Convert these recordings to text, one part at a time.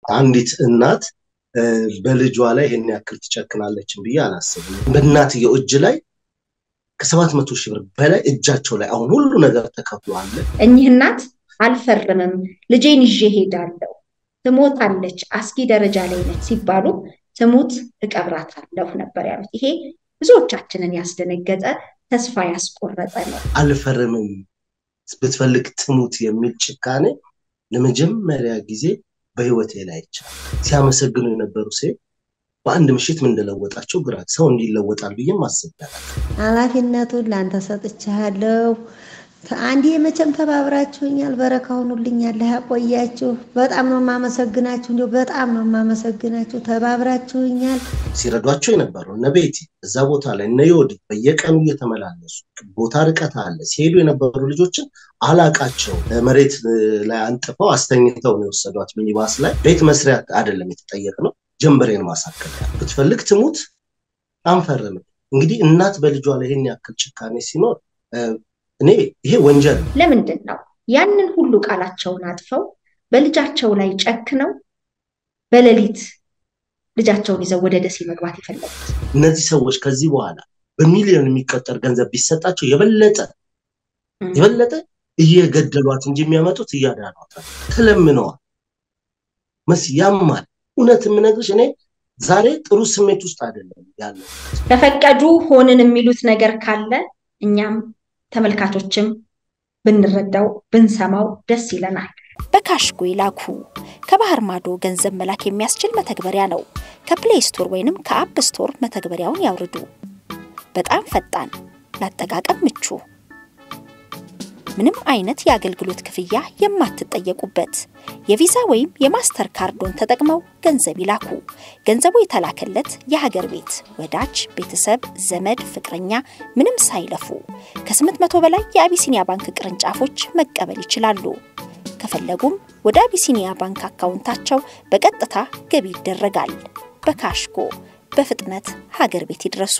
አንዲት እናት በልጇ ላይ ይሄን ያክል ትጨክናለችን ብዬ አላስብም። በእናትየው እጅ ላይ ከሰባት መቶ ሺህ ብር በላይ እጃቸው ላይ አሁን ሁሉ ነገር ተከፍሎ አለ። እኚህ እናት አልፈርምም፣ ልጄን ይዤ ሄዳለሁ፣ ትሞታለች፣ አስጊ ደረጃ ላይ ነች ሲባሉ ትሙት እቀብራታለሁ ነበር ያሉት። ይሄ ብዙዎቻችንን ያስደነገጠ ተስፋ ያስቆረጠ ነው። አልፈርምም ብትፈልግ ትሙት የሚል ጭካኔ ለመጀመሪያ ጊዜ በህይወቴ ላይ ይቻል ሲያመሰግኑ የነበሩ ሴት በአንድ ምሽት ምን እንደለወጣቸው ግራ ሰው እንዲለወጣል ብዬም አስቤያለሁ። ኃላፊነቱን ለአንተ ሰጥቻለሁ። አንዴ መቼም ተባብራችሁኛል፣ በረካ ሆኑልኛል፣ ያቆያችሁ። በጣም ነው የማመሰግናችሁ፣ እንዲሁ በጣም ነው የማመሰግናችሁ። ተባብራችሁኛል። ሲረዷቸው የነበሩ እነ ቤቲ እዛ ቦታ ላይ እነ ዮዲ በየቀኑ እየተመላለሱ ቦታ ርቀት አለ ሲሄዱ የነበሩ ልጆችን አላቃቸው መሬት ላይ አንጥፈው አስተኝተው ነው የወሰዷት። ሚኒባስ ላይ ቤት መስሪያ አይደለም የተጠየቅነው ጀንበሬን ማሳከል ብትፈልግ ትሙት አንፈርምም። እንግዲህ እናት በልጇ ላይ ይህን ያክል ጭካኔ ሲኖር እኔ ይሄ ወንጀል ነው። ለምንድን ነው ያንን ሁሉ ቃላቸውን አጥፈው በልጃቸው ላይ ጨክነው በሌሊት ልጃቸውን ይዘው ወደ ደሴ መግባት የፈለጉት? እነዚህ ሰዎች ከዚህ በኋላ በሚሊዮን የሚቆጠር ገንዘብ ቢሰጣቸው የበለጠ የበለጠ እየገደሏት እንጂ የሚያመጡት እያዳኗታል። ተለምነዋል። መስ ያማል። እውነት የምነግርሽ እኔ ዛሬ ጥሩ ስሜት ውስጥ አይደለም ያለው። ከፈቀዱ ሆንን የሚሉት ነገር ካለ እኛም ተመልካቾችም ብንረዳው ብንሰማው ደስ ይለናል። በካሽጎ ይላኩ። ከባህር ማዶ ገንዘብ መላክ የሚያስችል መተግበሪያ ነው። ከፕሌይ ስቶር ወይንም ከአፕ ስቶር መተግበሪያውን ያውርዱ። በጣም ፈጣን፣ ላጠቃቀም ምቹ፣ ምንም አይነት የአገልግሎት ክፍያ የማትጠየቁበት የቪዛ ወይም የማስተር ካርዶን ተጠቅመው ገንዘብ ይላኩ። ገንዘቡ የተላከለት የሀገር ቤት ወዳጅ፣ ቤተሰብ፣ ዘመድ፣ ፍቅረኛ ምንም ሳይለፉ ከ800 በላይ የአቢሲኒያ ባንክ ቅርንጫፎች መቀበል ይችላሉ። ከፈለጉም ወደ አቢሲኒያ ባንክ አካውንታቸው በቀጥታ ገቢ ይደረጋል። በካሽጎ በፍጥነት ሀገር ቤት ይድረሱ።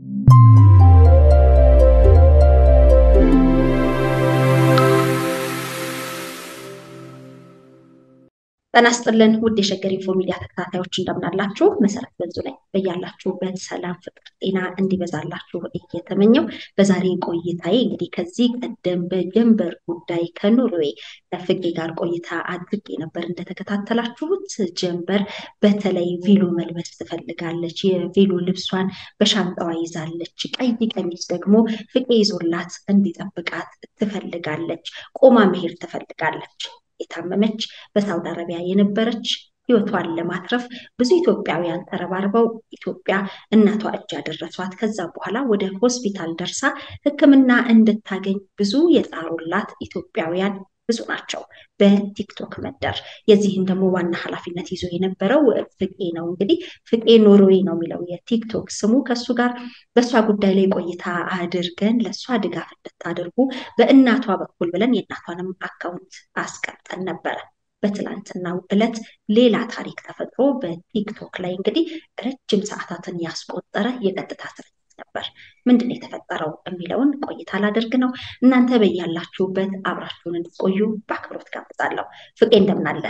ጤና ይስጥልን ውድ የሸገር ኢንፎ ሚዲያ ተከታታዮች እንደምናላችሁ። መሰረት በዙ ላይ በያላችሁበት ሰላም፣ ፍቅር፣ ጤና እንዲበዛላችሁ እየተመኘው በዛሬ ቆይታዬ እንግዲህ ከዚህ ቀደም በጀንበር ጉዳይ ከኖርዌይ ከፍቄ ጋር ቆይታ አድርጌ ነበር። እንደተከታተላችሁት ጀንበር በተለይ ቬሎ መልበስ ትፈልጋለች። የቬሎ ልብሷን በሻንጣዋ ይዛለች። ቀይ ቀሚስ ደግሞ ፍቄ ይዞላት እንዲጠብቃት ትፈልጋለች። ቆማ መሄድ ትፈልጋለች። የታመመች በሳውዲ አረቢያ የነበረች ህይወቷን ለማትረፍ ብዙ ኢትዮጵያውያን ተረባርበው ኢትዮጵያ እናቷ እጅ ያደረሷት። ከዛ በኋላ ወደ ሆስፒታል ደርሳ ሕክምና እንድታገኝ ብዙ የጣሩላት ኢትዮጵያውያን ብዙ ናቸው በቲክቶክ መንደር። የዚህን ደግሞ ዋና ኃላፊነት ይዞ የነበረው ፍቄ ነው። እንግዲህ ፍቄ ኖርዌይ ነው የሚለው የቲክቶክ ስሙ። ከእሱ ጋር በእሷ ጉዳይ ላይ ቆይታ አድርገን ለእሷ ድጋፍ እንድታደርጉ በእናቷ በኩል ብለን የእናቷንም አካውንት አስቀምጠን ነበረ። በትላንትናው ዕለት ሌላ ታሪክ ተፈጥሮ በቲክቶክ ላይ እንግዲህ ረጅም ሰዓታትን ያስቆጠረ የቀጥታ ስርጭት ነበር። ምንድን ነው የተፈጠረው የሚለውን ቆይታ ላደርግ ነው። እናንተ በያላችሁበት አብራችሁን እንድትቆዩ በአክብሮት ጋብዛለሁ። ፍቄ እንደምን አለ?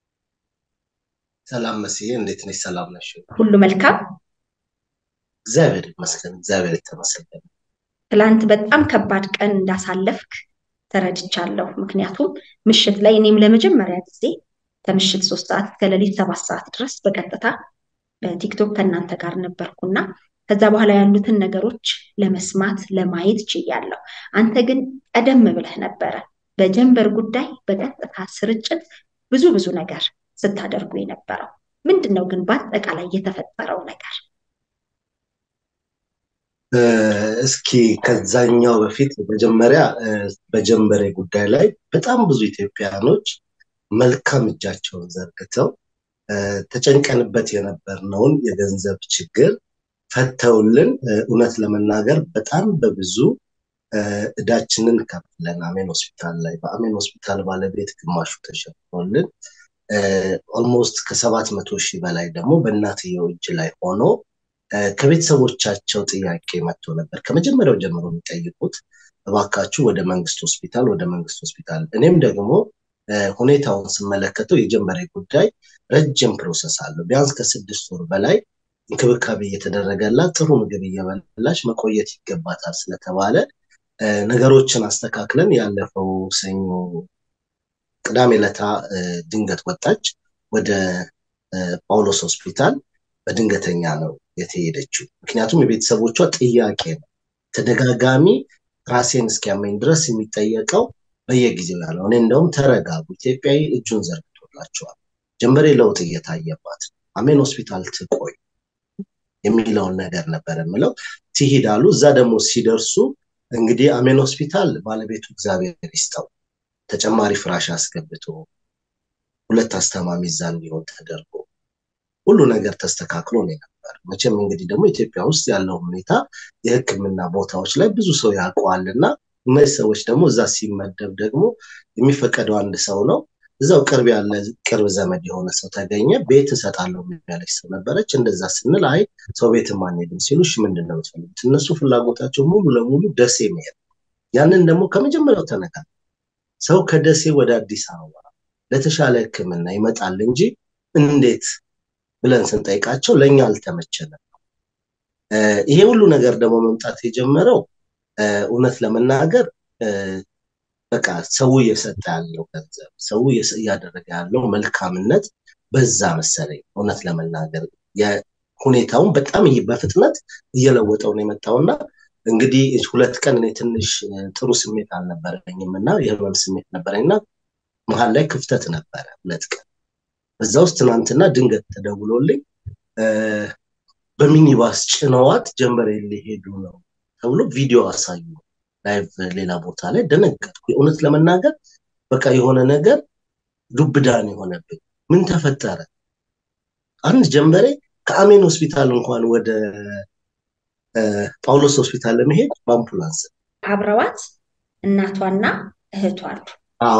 ሰላም መስዬ፣ እንዴት ነሽ? ሰላም ነሽ? ሁሉ መልካም? እግዚአብሔር ይመስገን። እግዚአብሔር የተመሰገነ። ትላንት በጣም ከባድ ቀን እንዳሳለፍክ ተረድቻለሁ። ምክንያቱም ምሽት ላይ እኔም ለመጀመሪያ ጊዜ ከምሽት ሶስት ሰዓት እስከ ሌሊት ሰባት ሰዓት ድረስ በቀጥታ በቲክቶክ ከእናንተ ጋር ነበርኩና ከዛ በኋላ ያሉትን ነገሮች ለመስማት ለማየት ችያለሁ። አንተ ግን ቀደም ብለህ ነበረ በጀንበር ጉዳይ በቀጥታ ስርጭት ብዙ ብዙ ነገር ስታደርጉ የነበረው ምንድን ነው? ግን በአጠቃላይ የተፈጠረው ነገር እስኪ ከዛኛው በፊት መጀመሪያ በጀንበሬ ጉዳይ ላይ በጣም ብዙ ኢትዮጵያኖች መልካም እጃቸውን ዘርግተው ተጨንቀንበት የነበርነውን የገንዘብ ችግር ፈተውልን እውነት ለመናገር በጣም በብዙ እዳችንን ከፍለን አሜን ሆስፒታል ላይ በአሜን ሆስፒታል ባለቤት ግማሹ ተሸፍኖልን ኦልሞስት ከሰባት መቶ ሺህ በላይ ደግሞ በእናትየው እጅ ላይ ሆኖ ከቤተሰቦቻቸው ጥያቄ መጥቶ ነበር። ከመጀመሪያው ጀምሮ የሚጠይቁት እባካችሁ ወደ መንግስት ሆስፒታል ወደ መንግስት ሆስፒታል። እኔም ደግሞ ሁኔታውን ስመለከተው የጀንበሬ ጉዳይ ረጅም ፕሮሰስ አለው። ቢያንስ ከስድስት ወር በላይ እንክብካቤ እየተደረገላት ጥሩ ምግብ እየበላች መቆየት ይገባታል ስለተባለ ነገሮችን አስተካክለን ያለፈው ሰኞ ቅዳሜ ለታ ድንገት ወጣች ወደ ጳውሎስ ሆስፒታል በድንገተኛ ነው የተሄደችው። ምክንያቱም የቤተሰቦቿ ጥያቄ ነው ተደጋጋሚ ራሴን እስኪያመኝ ድረስ የሚጠየቀው በየጊዜው ያለው እኔ እንደውም ተረጋጉ፣ ኢትዮጵያዊ እጁን ዘርግቶላቸዋል፣ ጀንበሬ ለውጥ እየታየባት አሜን ሆስፒታል ትቆይ የሚለውን ነገር ነበር የምለው። ትሂድ አሉ። እዛ ደግሞ ሲደርሱ እንግዲህ አሜን ሆስፒታል ባለቤቱ እግዚአብሔር ይስጠው ተጨማሪ ፍራሽ አስገብቶ ሁለት አስተማሚ እዛ እንዲሆን ተደርጎ ሁሉ ነገር ተስተካክሎ ነው ነበር። መቼም እንግዲህ ደግሞ ኢትዮጵያ ውስጥ ያለው ሁኔታ የሕክምና ቦታዎች ላይ ብዙ ሰው ያውቀዋል እና እነዚህ ሰዎች ደግሞ እዛ ሲመደብ ደግሞ የሚፈቀደው አንድ ሰው ነው። እዛው ቅርብ ያለ ቅርብ ዘመድ የሆነ ሰው ተገኘ። ቤት እሰጣለሁ ያለች ሰው ነበረች። እንደዛ ስንል አይ ሰው ቤትም አንሄድም ሲሉ እሺ ምንድን ነው የምትፈልጉት? እነሱ ፍላጎታቸው ሙሉ ለሙሉ ደሴ መሄድ። ያንን ደግሞ ከመጀመሪያው ተነጋገርን። ሰው ከደሴ ወደ አዲስ አበባ ለተሻለ ሕክምና ይመጣል እንጂ እንዴት ብለን ስንጠይቃቸው ለእኛ አልተመቸንም። ይሄ ሁሉ ነገር ደግሞ መምጣት የጀመረው እውነት ለመናገር በቃ ሰው እየሰጠ ያለው ገንዘብ ሰው እያደረገ ያለው መልካምነት በዛ መሰለኝ። እውነት ለመናገር ሁኔታውን በጣም በፍጥነት እየለወጠው ነው የመጣውና እንግዲህ ሁለት ቀን እኔ ትንሽ ጥሩ ስሜት አልነበረኝም እና የህመም ስሜት ነበረኝና መሀል ላይ ክፍተት ነበረ ሁለት ቀን በዛ ውስጥ ትናንትና ድንገት ተደውሎልኝ በሚኒባስ ጭነዋት ጀንበሬ ሊሄዱ ነው ተብሎ ቪዲዮ አሳዩ። ላይቭ ሌላ ቦታ ላይ ደነገጥኩ። እውነት ለመናገር በቃ የሆነ ነገር ዱብዳን የሆነብኝ ምን ተፈጠረ? አንድ ጀንበሬ ከአሜን ሆስፒታል እንኳን ወደ ጳውሎስ ሆስፒታል ለመሄድ በአምቡላንስ አብረዋት እናቷና እህቷ አሉ። አዎ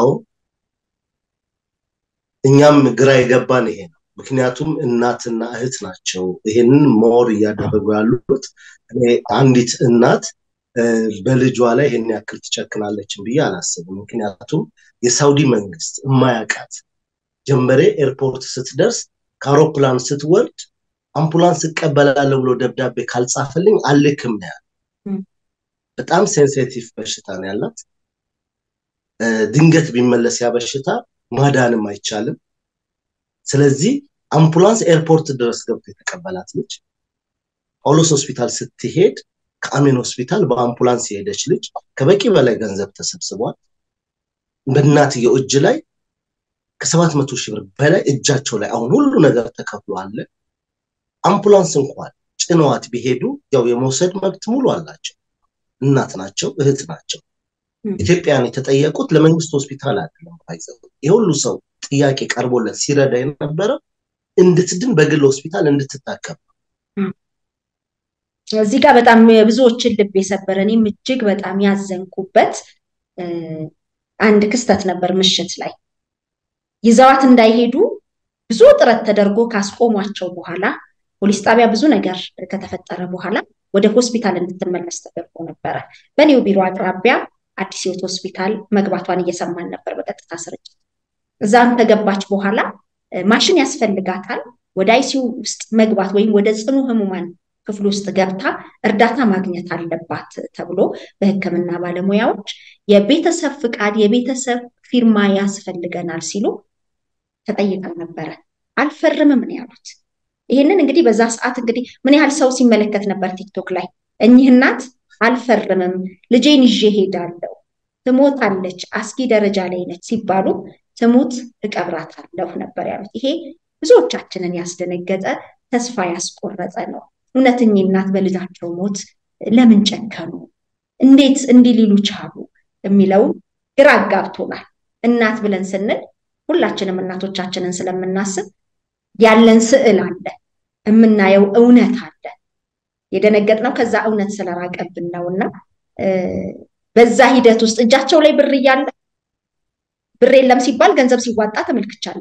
እኛም ግራ የገባን ይሄ ነው። ምክንያቱም እናትና እህት ናቸው ይሄንን ሞር እያደረጉ ያሉት። አንዲት እናት በልጇ ላይ ይሄን ያክል ትጨክናለችን ብዬ አላስብም። ምክንያቱም የሳውዲ መንግስት የማያውቃት ጀንበሬ ኤርፖርት ስትደርስ ከአውሮፕላን ስትወርድ አምቡላንስ እቀበላለሁ ብሎ ደብዳቤ ካልጻፈልኝ አልክም ነው ያለ። በጣም ሴንሲቲቭ በሽታ ነው ያላት። ድንገት ቢመለስ ያ በሽታ ማዳንም አይቻልም። ስለዚህ አምቡላንስ ኤርፖርት ድረስ ገብቶ የተቀበላት ልጅ ጳውሎስ ሆስፒታል ስትሄድ ከአሜን ሆስፒታል በአምቡላንስ የሄደች ልጅ ከበቂ በላይ ገንዘብ ተሰብስቧል። በእናትየው እጅ ላይ ከሰባት መቶ ሺህ ብር በላይ እጃቸው ላይ አሁን ሁሉ ነገር ተከፍሎ አለ። አምቡላንስ እንኳን ጭነዋት ቢሄዱ ያው የመውሰድ መብት ሙሉ አላቸው። እናት ናቸው፣ እህት ናቸው። ኢትዮጵያን የተጠየቁት ለመንግስት ሆስፒታል አይደለም። ባይዘው የሁሉ ሰው ጥያቄ ቀርቦለት ሲረዳ የነበረው እንድትድን በግል ሆስፒታል እንድትታከም እዚህ ጋር በጣም ብዙዎችን ልብ የሰበረ እኔም እጅግ በጣም ያዘንኩበት አንድ ክስተት ነበር። ምሽት ላይ ይዘዋት እንዳይሄዱ ብዙ ጥረት ተደርጎ ካስቆሟቸው በኋላ ፖሊስ ጣቢያ ብዙ ነገር ከተፈጠረ በኋላ ወደ ሆስፒታል እንድትመለስ ተደርጎ ነበረ። በኔው ቢሮ አቅራቢያ አዲስ ህይወት ሆስፒታል መግባቷን እየሰማን ነበር በቀጥታ ስርጭት። እዛም ከገባች በኋላ ማሽን ያስፈልጋታል። ወደ አይሲዩ ውስጥ መግባት ወይም ወደ ጽኑ ህሙማን ክፍል ውስጥ ገብታ እርዳታ ማግኘት አለባት ተብሎ በሕክምና ባለሙያዎች የቤተሰብ ፍቃድ፣ የቤተሰብ ፊርማ ያስፈልገናል ሲሉ ተጠይቀው ነበረ። አልፈርምም ነው ያሉት። ይህንን እንግዲህ በዛ ሰዓት እንግዲህ ምን ያህል ሰው ሲመለከት ነበር ቲክቶክ ላይ እኚህ እናት አልፈርምም፣ ልጄን ይዤ ሄዳለሁ፣ ትሞታለች፣ አስጊ ደረጃ ላይ ነች ሲባሉ ትሙት እቀብራታለሁ ነበር ያሉት። ይሄ ብዙዎቻችንን ያስደነገጠ ተስፋ ያስቆረጠ ነው። እውነት እኚህ እናት በልጃቸው ሞት ለምን ጨከኑ? እንዴት እንዲህ ሊሉ ቻሉ? የሚለው ግራ አጋብቶናል። እናት ብለን ስንል ሁላችንም እናቶቻችንን ስለምናስብ ያለን ስዕል አለ፣ የምናየው እውነት አለ። የደነገጥነው ከዛ እውነት ስለራቀብን ነው እና በዛ ሂደት ውስጥ እጃቸው ላይ ብር እያለ ብር የለም ሲባል ገንዘብ ሲዋጣ ተመልክቻለሁ።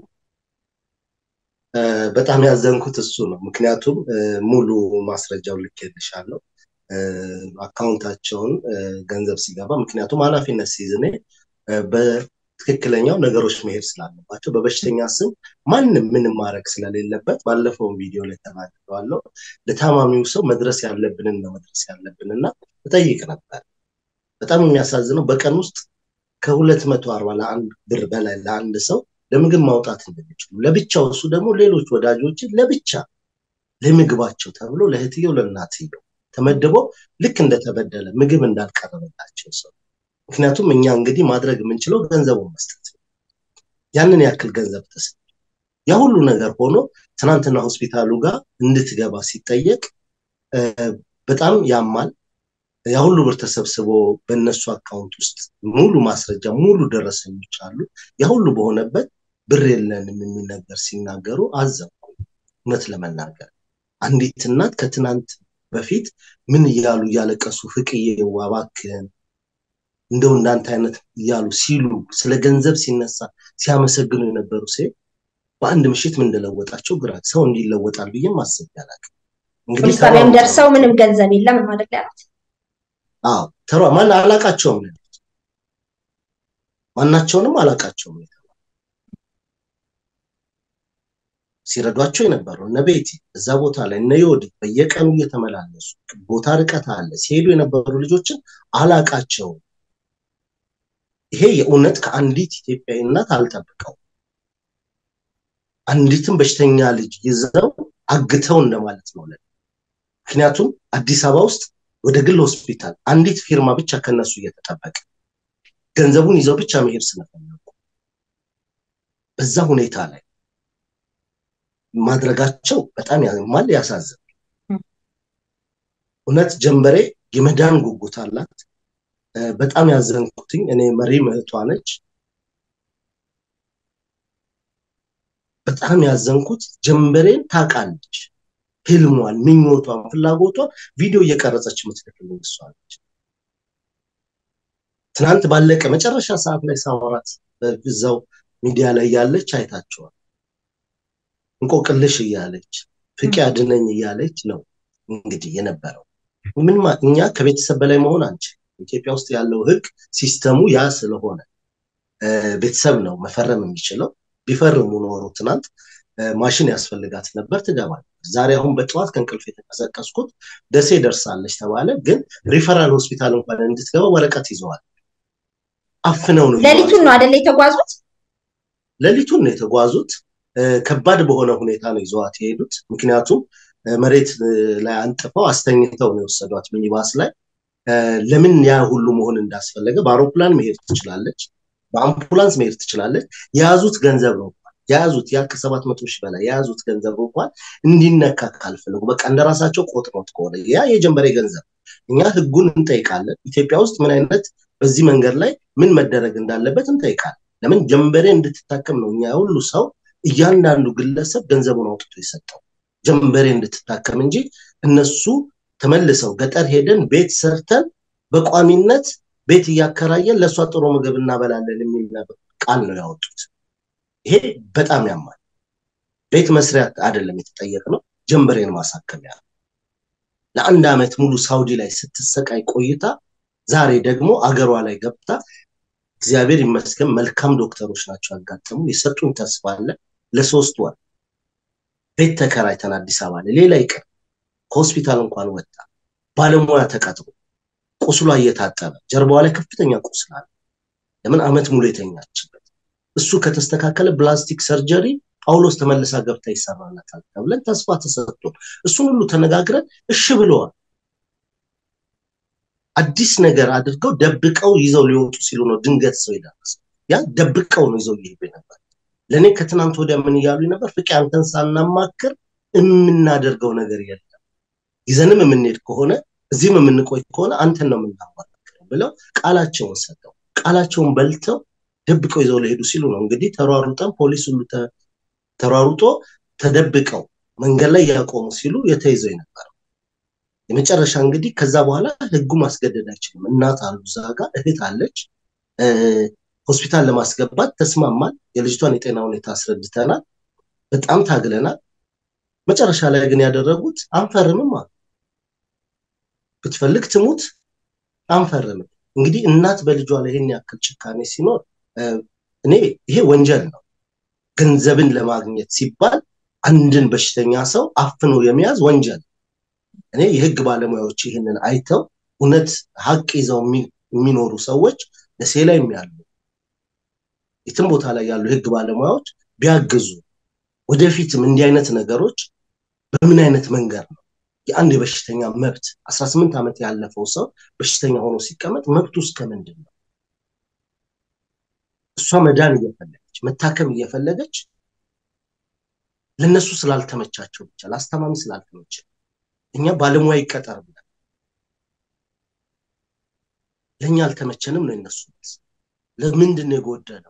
በጣም ያዘንኩት እሱ ነው። ምክንያቱም ሙሉ ማስረጃውን ልኬልሻለሁ አካውንታቸውን ገንዘብ ሲገባ ምክንያቱም ኃላፊነት ሲይዝ እኔ ትክክለኛው ነገሮች መሄድ ስላለባቸው በበሽተኛ ስም ማንም ምንም ማድረግ ስለሌለበት ባለፈውን ቪዲዮ ላይ ተናግረዋለሁ። ለታማሚው ሰው መድረስ ያለብንን ነው መድረስ ያለብን እና እጠይቅ ነበር። በጣም የሚያሳዝነው በቀን ውስጥ ከሁለት መቶ አርባ ለአንድ ብር በላይ ለአንድ ሰው ለምግብ ማውጣት እንደሚችሉ ለብቻው እሱ ደግሞ ሌሎች ወዳጆችን ለብቻ ለምግባቸው ተብሎ ለእህትየው ለእናትየው ተመድቦ ልክ እንደተበደለ ምግብ እንዳልቀረበላቸው ሰው ምክንያቱም እኛ እንግዲህ ማድረግ የምንችለው ገንዘቡን መስጠት ነው። ያንን ያክል ገንዘብ ተሰ ያ ሁሉ ነገር ሆኖ ትናንትና ሆስፒታሉ ጋር እንድትገባ ሲጠየቅ በጣም ያማል። ያ ሁሉ ብር ተሰብስቦ በእነሱ አካውንት ውስጥ ሙሉ ማስረጃ ሙሉ ደረሰኞች አሉ። ያ ሁሉ በሆነበት ብር የለንም የሚል ነገር ሲናገሩ አዘንኩ። እውነት ለመናገር አንዲት እናት ከትናንት በፊት ምን እያሉ እያለቀሱ ፍቅዬ እባክህን እንደው እንዳንተ አይነት እያሉ ሲሉ ስለ ገንዘብ ሲነሳ ሲያመሰግኑ የነበሩ ሴት በአንድ ምሽት ምን እንደለወጣቸው ግራ ሰው እንዲለወጣል ብዬ ማሰብ ያላቅ ፖሊስ ጣቢያም ደርሰው ምንም ገንዘብ የለም ማለት ያሉት አዎ ተሯ ማን አላቃቸውም ነው ማናቸውንም አላቃቸውም ሲረዷቸው የነበሩ እነ ቤቲ እዛ ቦታ ላይ እነ ዮዲ በየቀኑ እየተመላለሱ ቦታ ርቀት አለ ሲሄዱ የነበሩ ልጆችን አላቃቸውም። ይሄ የእውነት ከአንዲት ኢትዮጵያዊ እናት አልጠብቀው። አንዲትም በሽተኛ ልጅ ይዘው አግተው እንደማለት ነው። ምክንያቱም አዲስ አበባ ውስጥ ወደ ግል ሆስፒታል አንዲት ፊርማ ብቻ ከነሱ እየተጠበቀ ገንዘቡን ይዘው ብቻ መሄድ ስለፈለጉ በዛ ሁኔታ ላይ ማድረጋቸው በጣም ያማል፣ ያሳዝን። እውነት ጀንበሬ የመዳን ጉጉት አላት። በጣም ያዘንኩትኝ እኔ መሪ እህቷ ነች። በጣም ያዘንኩት ጀንበሬን ታውቃለች። ህልሟን፣ ምኞቷን፣ ፍላጎቷን ቪዲዮ እየቀረጸች የምትልክልኝ እሷ ነች። ትናንት ባለቀ መጨረሻ ሰዓት ላይ ሳወራት እዛው ሚዲያ ላይ ያለች አይታቸዋል። እንቆቅልሽ እያለች ፍቄ አድነኝ እያለች ነው እንግዲህ የነበረው። ምን እኛ ከቤተሰብ በላይ መሆን አንችል። ኢትዮጵያ ውስጥ ያለው ህግ ሲስተሙ ያ ስለሆነ ቤተሰብ ነው መፈረም የሚችለው። ቢፈርሙ ኖሮ ትናንት ማሽን ያስፈልጋት ነበር፣ ትገባል። ዛሬ አሁን በጠዋት ከእንቅልፍ የተቀሰቀስኩት ደሴ ደርሳለች ተባለ። ግን ሪፈራል ሆስፒታል እንኳን እንድትገባ ወረቀት ይዘዋል። አፍነው ነው ሌሊቱን ነው አደለ የተጓዙት? ሌሊቱን ነው የተጓዙት። ከባድ በሆነ ሁኔታ ነው ይዘዋት የሄዱት። ምክንያቱም መሬት ላይ አንጥፈው አስተኝተው ነው የወሰዷት ሚኒባስ ላይ። ለምን ያ ሁሉ መሆን እንዳስፈለገ በአውሮፕላን መሄድ ትችላለች፣ በአምቡላንስ መሄድ ትችላለች። የያዙት ገንዘብ ነው የያዙት ያ ከሰባት መቶ ሺህ በላይ የያዙት ገንዘብ እንኳን እንዲነካ ካልፈለጉ በቃ እንደራሳቸው ቆጥሮት ከሆነ ያ የጀንበሬ ገንዘብ እኛ ህጉን እንጠይቃለን። ኢትዮጵያ ውስጥ ምን አይነት በዚህ መንገድ ላይ ምን መደረግ እንዳለበት እንጠይቃለን። ለምን ጀንበሬ እንድትታከም ነው እኛ ሁሉ ሰው እያንዳንዱ ግለሰብ ገንዘቡን አውጥቶ የሰጠው ጀንበሬ እንድትታከም እንጂ እነሱ ተመልሰው ገጠር ሄደን ቤት ሰርተን በቋሚነት ቤት እያከራየን ለእሷ ጥሩ ምግብ እናበላለን የሚል ቃል ነው ያወጡት። ይሄ በጣም ያማል። ቤት መስሪያ አይደለም የተጠየቅነው፣ ጀንበሬን ማሳከሚያ ነው። ለአንድ ዓመት ሙሉ ሳውዲ ላይ ስትሰቃይ ቆይታ ዛሬ ደግሞ አገሯ ላይ ገብታ እግዚአብሔር ይመስገን መልካም ዶክተሮች ናቸው ያጋጠሙ የሰጡን ተስፋ አለ። ለሶስት ወር ቤት ተከራይተን አዲስ አበባ ላይ ሌላ ይቅር ከሆስፒታል እንኳን ወጣ ባለሙያ ተቀጥሮ ቁስሏ እየታጠበ ጀርባዋ ላይ ከፍተኛ ቁስል አለ። ለምን አመት ሙሉ የተኛችበት እሱ ከተስተካከለ ፕላስቲክ ሰርጀሪ ጳውሎስ ተመልሳ ገብታ ይሰራላታል ተብለን ተስፋ ተሰጥቶ እሱን ሁሉ ተነጋግረን እሺ ብለዋል። አዲስ ነገር አድርገው ደብቀው ይዘው ሊወጡ ሲሉ ነው ድንገት ሰው የደረሰ ያ ደብቀው ነው ይዘው እየሄዱ ነበር። ለእኔ ከትናንት ወዲያ ምን እያሉ ነበር? ፍቄ አንተን ሳናማክር የምናደርገው ነገር የለም ይዘንም የምንሄድ ከሆነ እዚህም የምንቆይ ከሆነ አንተን ነው የምናማክረው ብለው ቃላቸውን ሰጠው። ቃላቸውን በልተው ደብቀው ይዘው ሊሄዱ ሲሉ ነው እንግዲህ ተሯሩጠን ፖሊስ ሁሉ ተሯሩጦ ተደብቀው መንገድ ላይ ያቆሙ ሲሉ የተይዘው የነበረው የመጨረሻ እንግዲህ ከዛ በኋላ ህጉ ማስገደድ አይችልም። እናት አሉ እዛ ጋር እህት አለች። ሆስፒታል ለማስገባት ተስማማል። የልጅቷን የጤና ሁኔታ አስረድተናል። በጣም ታግለናል። መጨረሻ ላይ ግን ያደረጉት አንፈርምም አሉ። ብትፈልግ ትሙት አንፈርምም። እንግዲህ እናት በልጇ ላይ ይህን ያክል ጭካኔ ሲኖር እኔ ይሄ ወንጀል ነው። ገንዘብን ለማግኘት ሲባል አንድን በሽተኛ ሰው አፍኖ የመያዝ ወንጀል እኔ የህግ ባለሙያዎች ይህንን አይተው እውነት ሀቅ ይዘው የሚኖሩ ሰዎች ደሴ ላይ ያሉ የትም ቦታ ላይ ያሉ የህግ ባለሙያዎች ቢያግዙ ወደፊትም እንዲህ አይነት ነገሮች በምን አይነት መንገድ ነው የአንድ የበሽተኛ መብት አስራ ስምንት ዓመት ያለፈው ሰው በሽተኛ ሆኖ ሲቀመጥ መብቱ እስከ ምንድን ነው? እሷ መዳን እየፈለገች መታከም እየፈለገች ለነሱ ስላልተመቻቸው ብቻ ለአስተማሚ ስላልተመቸ እኛ ባለሙያ ይቀጠር ብለን ለእኛ አልተመቸንም ነው የነሱ ለምንድን ነው የጎደለው?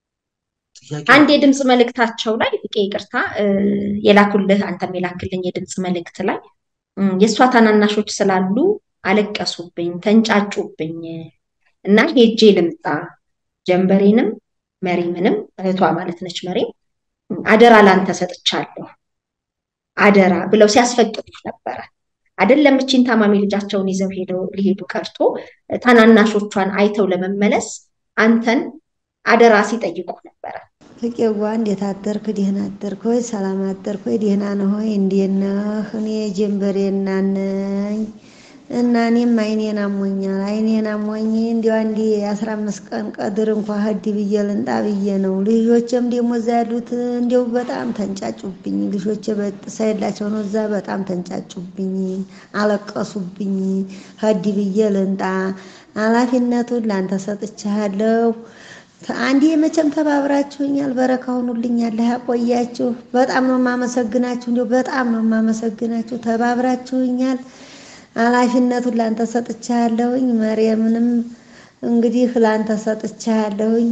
አንድ የድምፅ መልእክታቸው ላይ ፍቄ ይቅርታ የላኩልህ አንተም የላክልኝ የድምፅ መልእክት ላይ የእሷ ታናናሾች ስላሉ አለቀሱብኝ፣ ተንጫጩብኝ እና ሄጄ ልምጣ ጀንበሬንም መሪምንም እህቷ ማለት ነች መሪም አደራ ላንተ ሰጥቻለሁ አደራ ብለው ሲያስፈቅዱት ነበረ። አይደለም እቺን ታማሚ ልጃቸውን ይዘው ሄደው ሊሄዱ ቀርቶ ታናናሾቿን አይተው ለመመለስ አንተን አደራ ሲጠይቁ ነበረ። ፍቄዋ እንዴት አደርክ? ደህና አደርክ ወይ? ሰላም አደርክ ወይ? ደህና ነህ ወይ? እንዴት ነህ? እኔ ጀንበሬ እናት ነኝ እና እኔም አይኔን አሞኛል። አይኔን አሞኝ እንዲያው አንዴ አስራ አምስት ቀን ቀድር እንኳ ሂድ ብዬ ልንጣ ብዬ ነው። ልጆችም ደግሞ እዛ ያሉት እንዲያው በጣም ተንጫጩብኝ። ልጆች ሳይላቸው ነው እዛ በጣም ተንጫጩብኝ፣ አለቀሱብኝ። ሂድ ብዬ ልንጣ ኃላፊነቱን ላንተ ሰጥቻለሁ። አንዴ መቼም ተባብራችሁኛል። በረካ ሁኑልኛል። ያቆያችሁ። በጣም ነው የማመሰግናችሁ። እንዲያው በጣም ነው የማመሰግናችሁ። ተባብራችሁኛል። ኃላፊነቱን ላንተ ሰጥቻለሁኝ። መርየምንም እንግዲህ ላንተ ሰጥቻለሁኝ።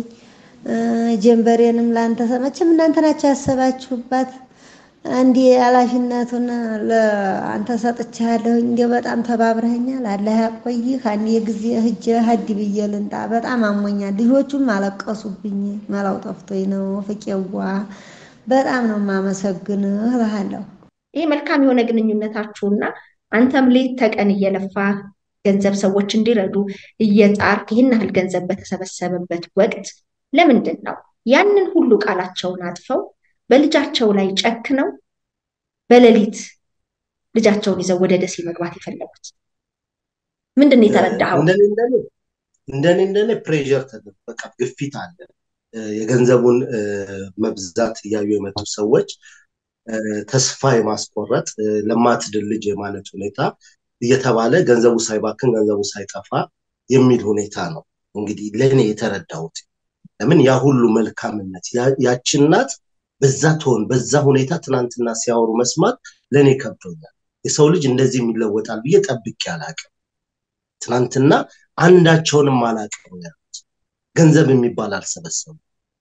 ጀንበሬንም ላንተ መቼም እናንተ ናቸው ያሰባችሁባት። እንዲ ኃላፊነቱን ለአንተ ሰጥቻለሁኝ። እንዲያው በጣም ተባብረኸኛል። አላህ ያቆይህ። አንድ ጊዜ ሂጅ ሂድ ብዬ ልንጣ በጣም አሞኛል። ልጆቹም አለቀሱብኝ። መላው ጠፍቶኝ ነው። ፍቄዋ በጣም ነው የማመሰግንህ እልሃለሁ። ይህ መልካም የሆነ ግንኙነታችሁና አንተም ሌት ተቀን እየለፋ ገንዘብ ሰዎች እንዲረዱ እየጣርክ ይህን ያህል ገንዘብ በተሰበሰበበት ወቅት ለምንድን ነው ያንን ሁሉ ቃላቸውን አጥፈው በልጃቸው ላይ ጨክነው በሌሊት ልጃቸውን ይዘው ወደ ደሴ መግባት የፈለጉት? ምንድን ነው የተረዳኸው? እንደኔ እንደኔ ፕሬዠር ተደርጎ በቃ ግፊት አለ። የገንዘቡን መብዛት እያዩ የመጡ ሰዎች ተስፋ የማስቆረጥ ለማትድል ልጅ የማለት ሁኔታ እየተባለ ገንዘቡ ሳይባክን ገንዘቡ ሳይጠፋ የሚል ሁኔታ ነው እንግዲህ ለእኔ የተረዳሁት። ለምን ያ ሁሉ መልካምነት ያቺ እናት በዛ ትሆን በዛ ሁኔታ ትናንትና ሲያወሩ መስማት ለእኔ ከብዶኛል። የሰው ልጅ እንደዚህ የሚለወጣል ብዬ ጠብቄ አላቅም። ትናንትና አንዳቸውንም አላቅም ያሉት ገንዘብ የሚባል አልሰበሰቡም።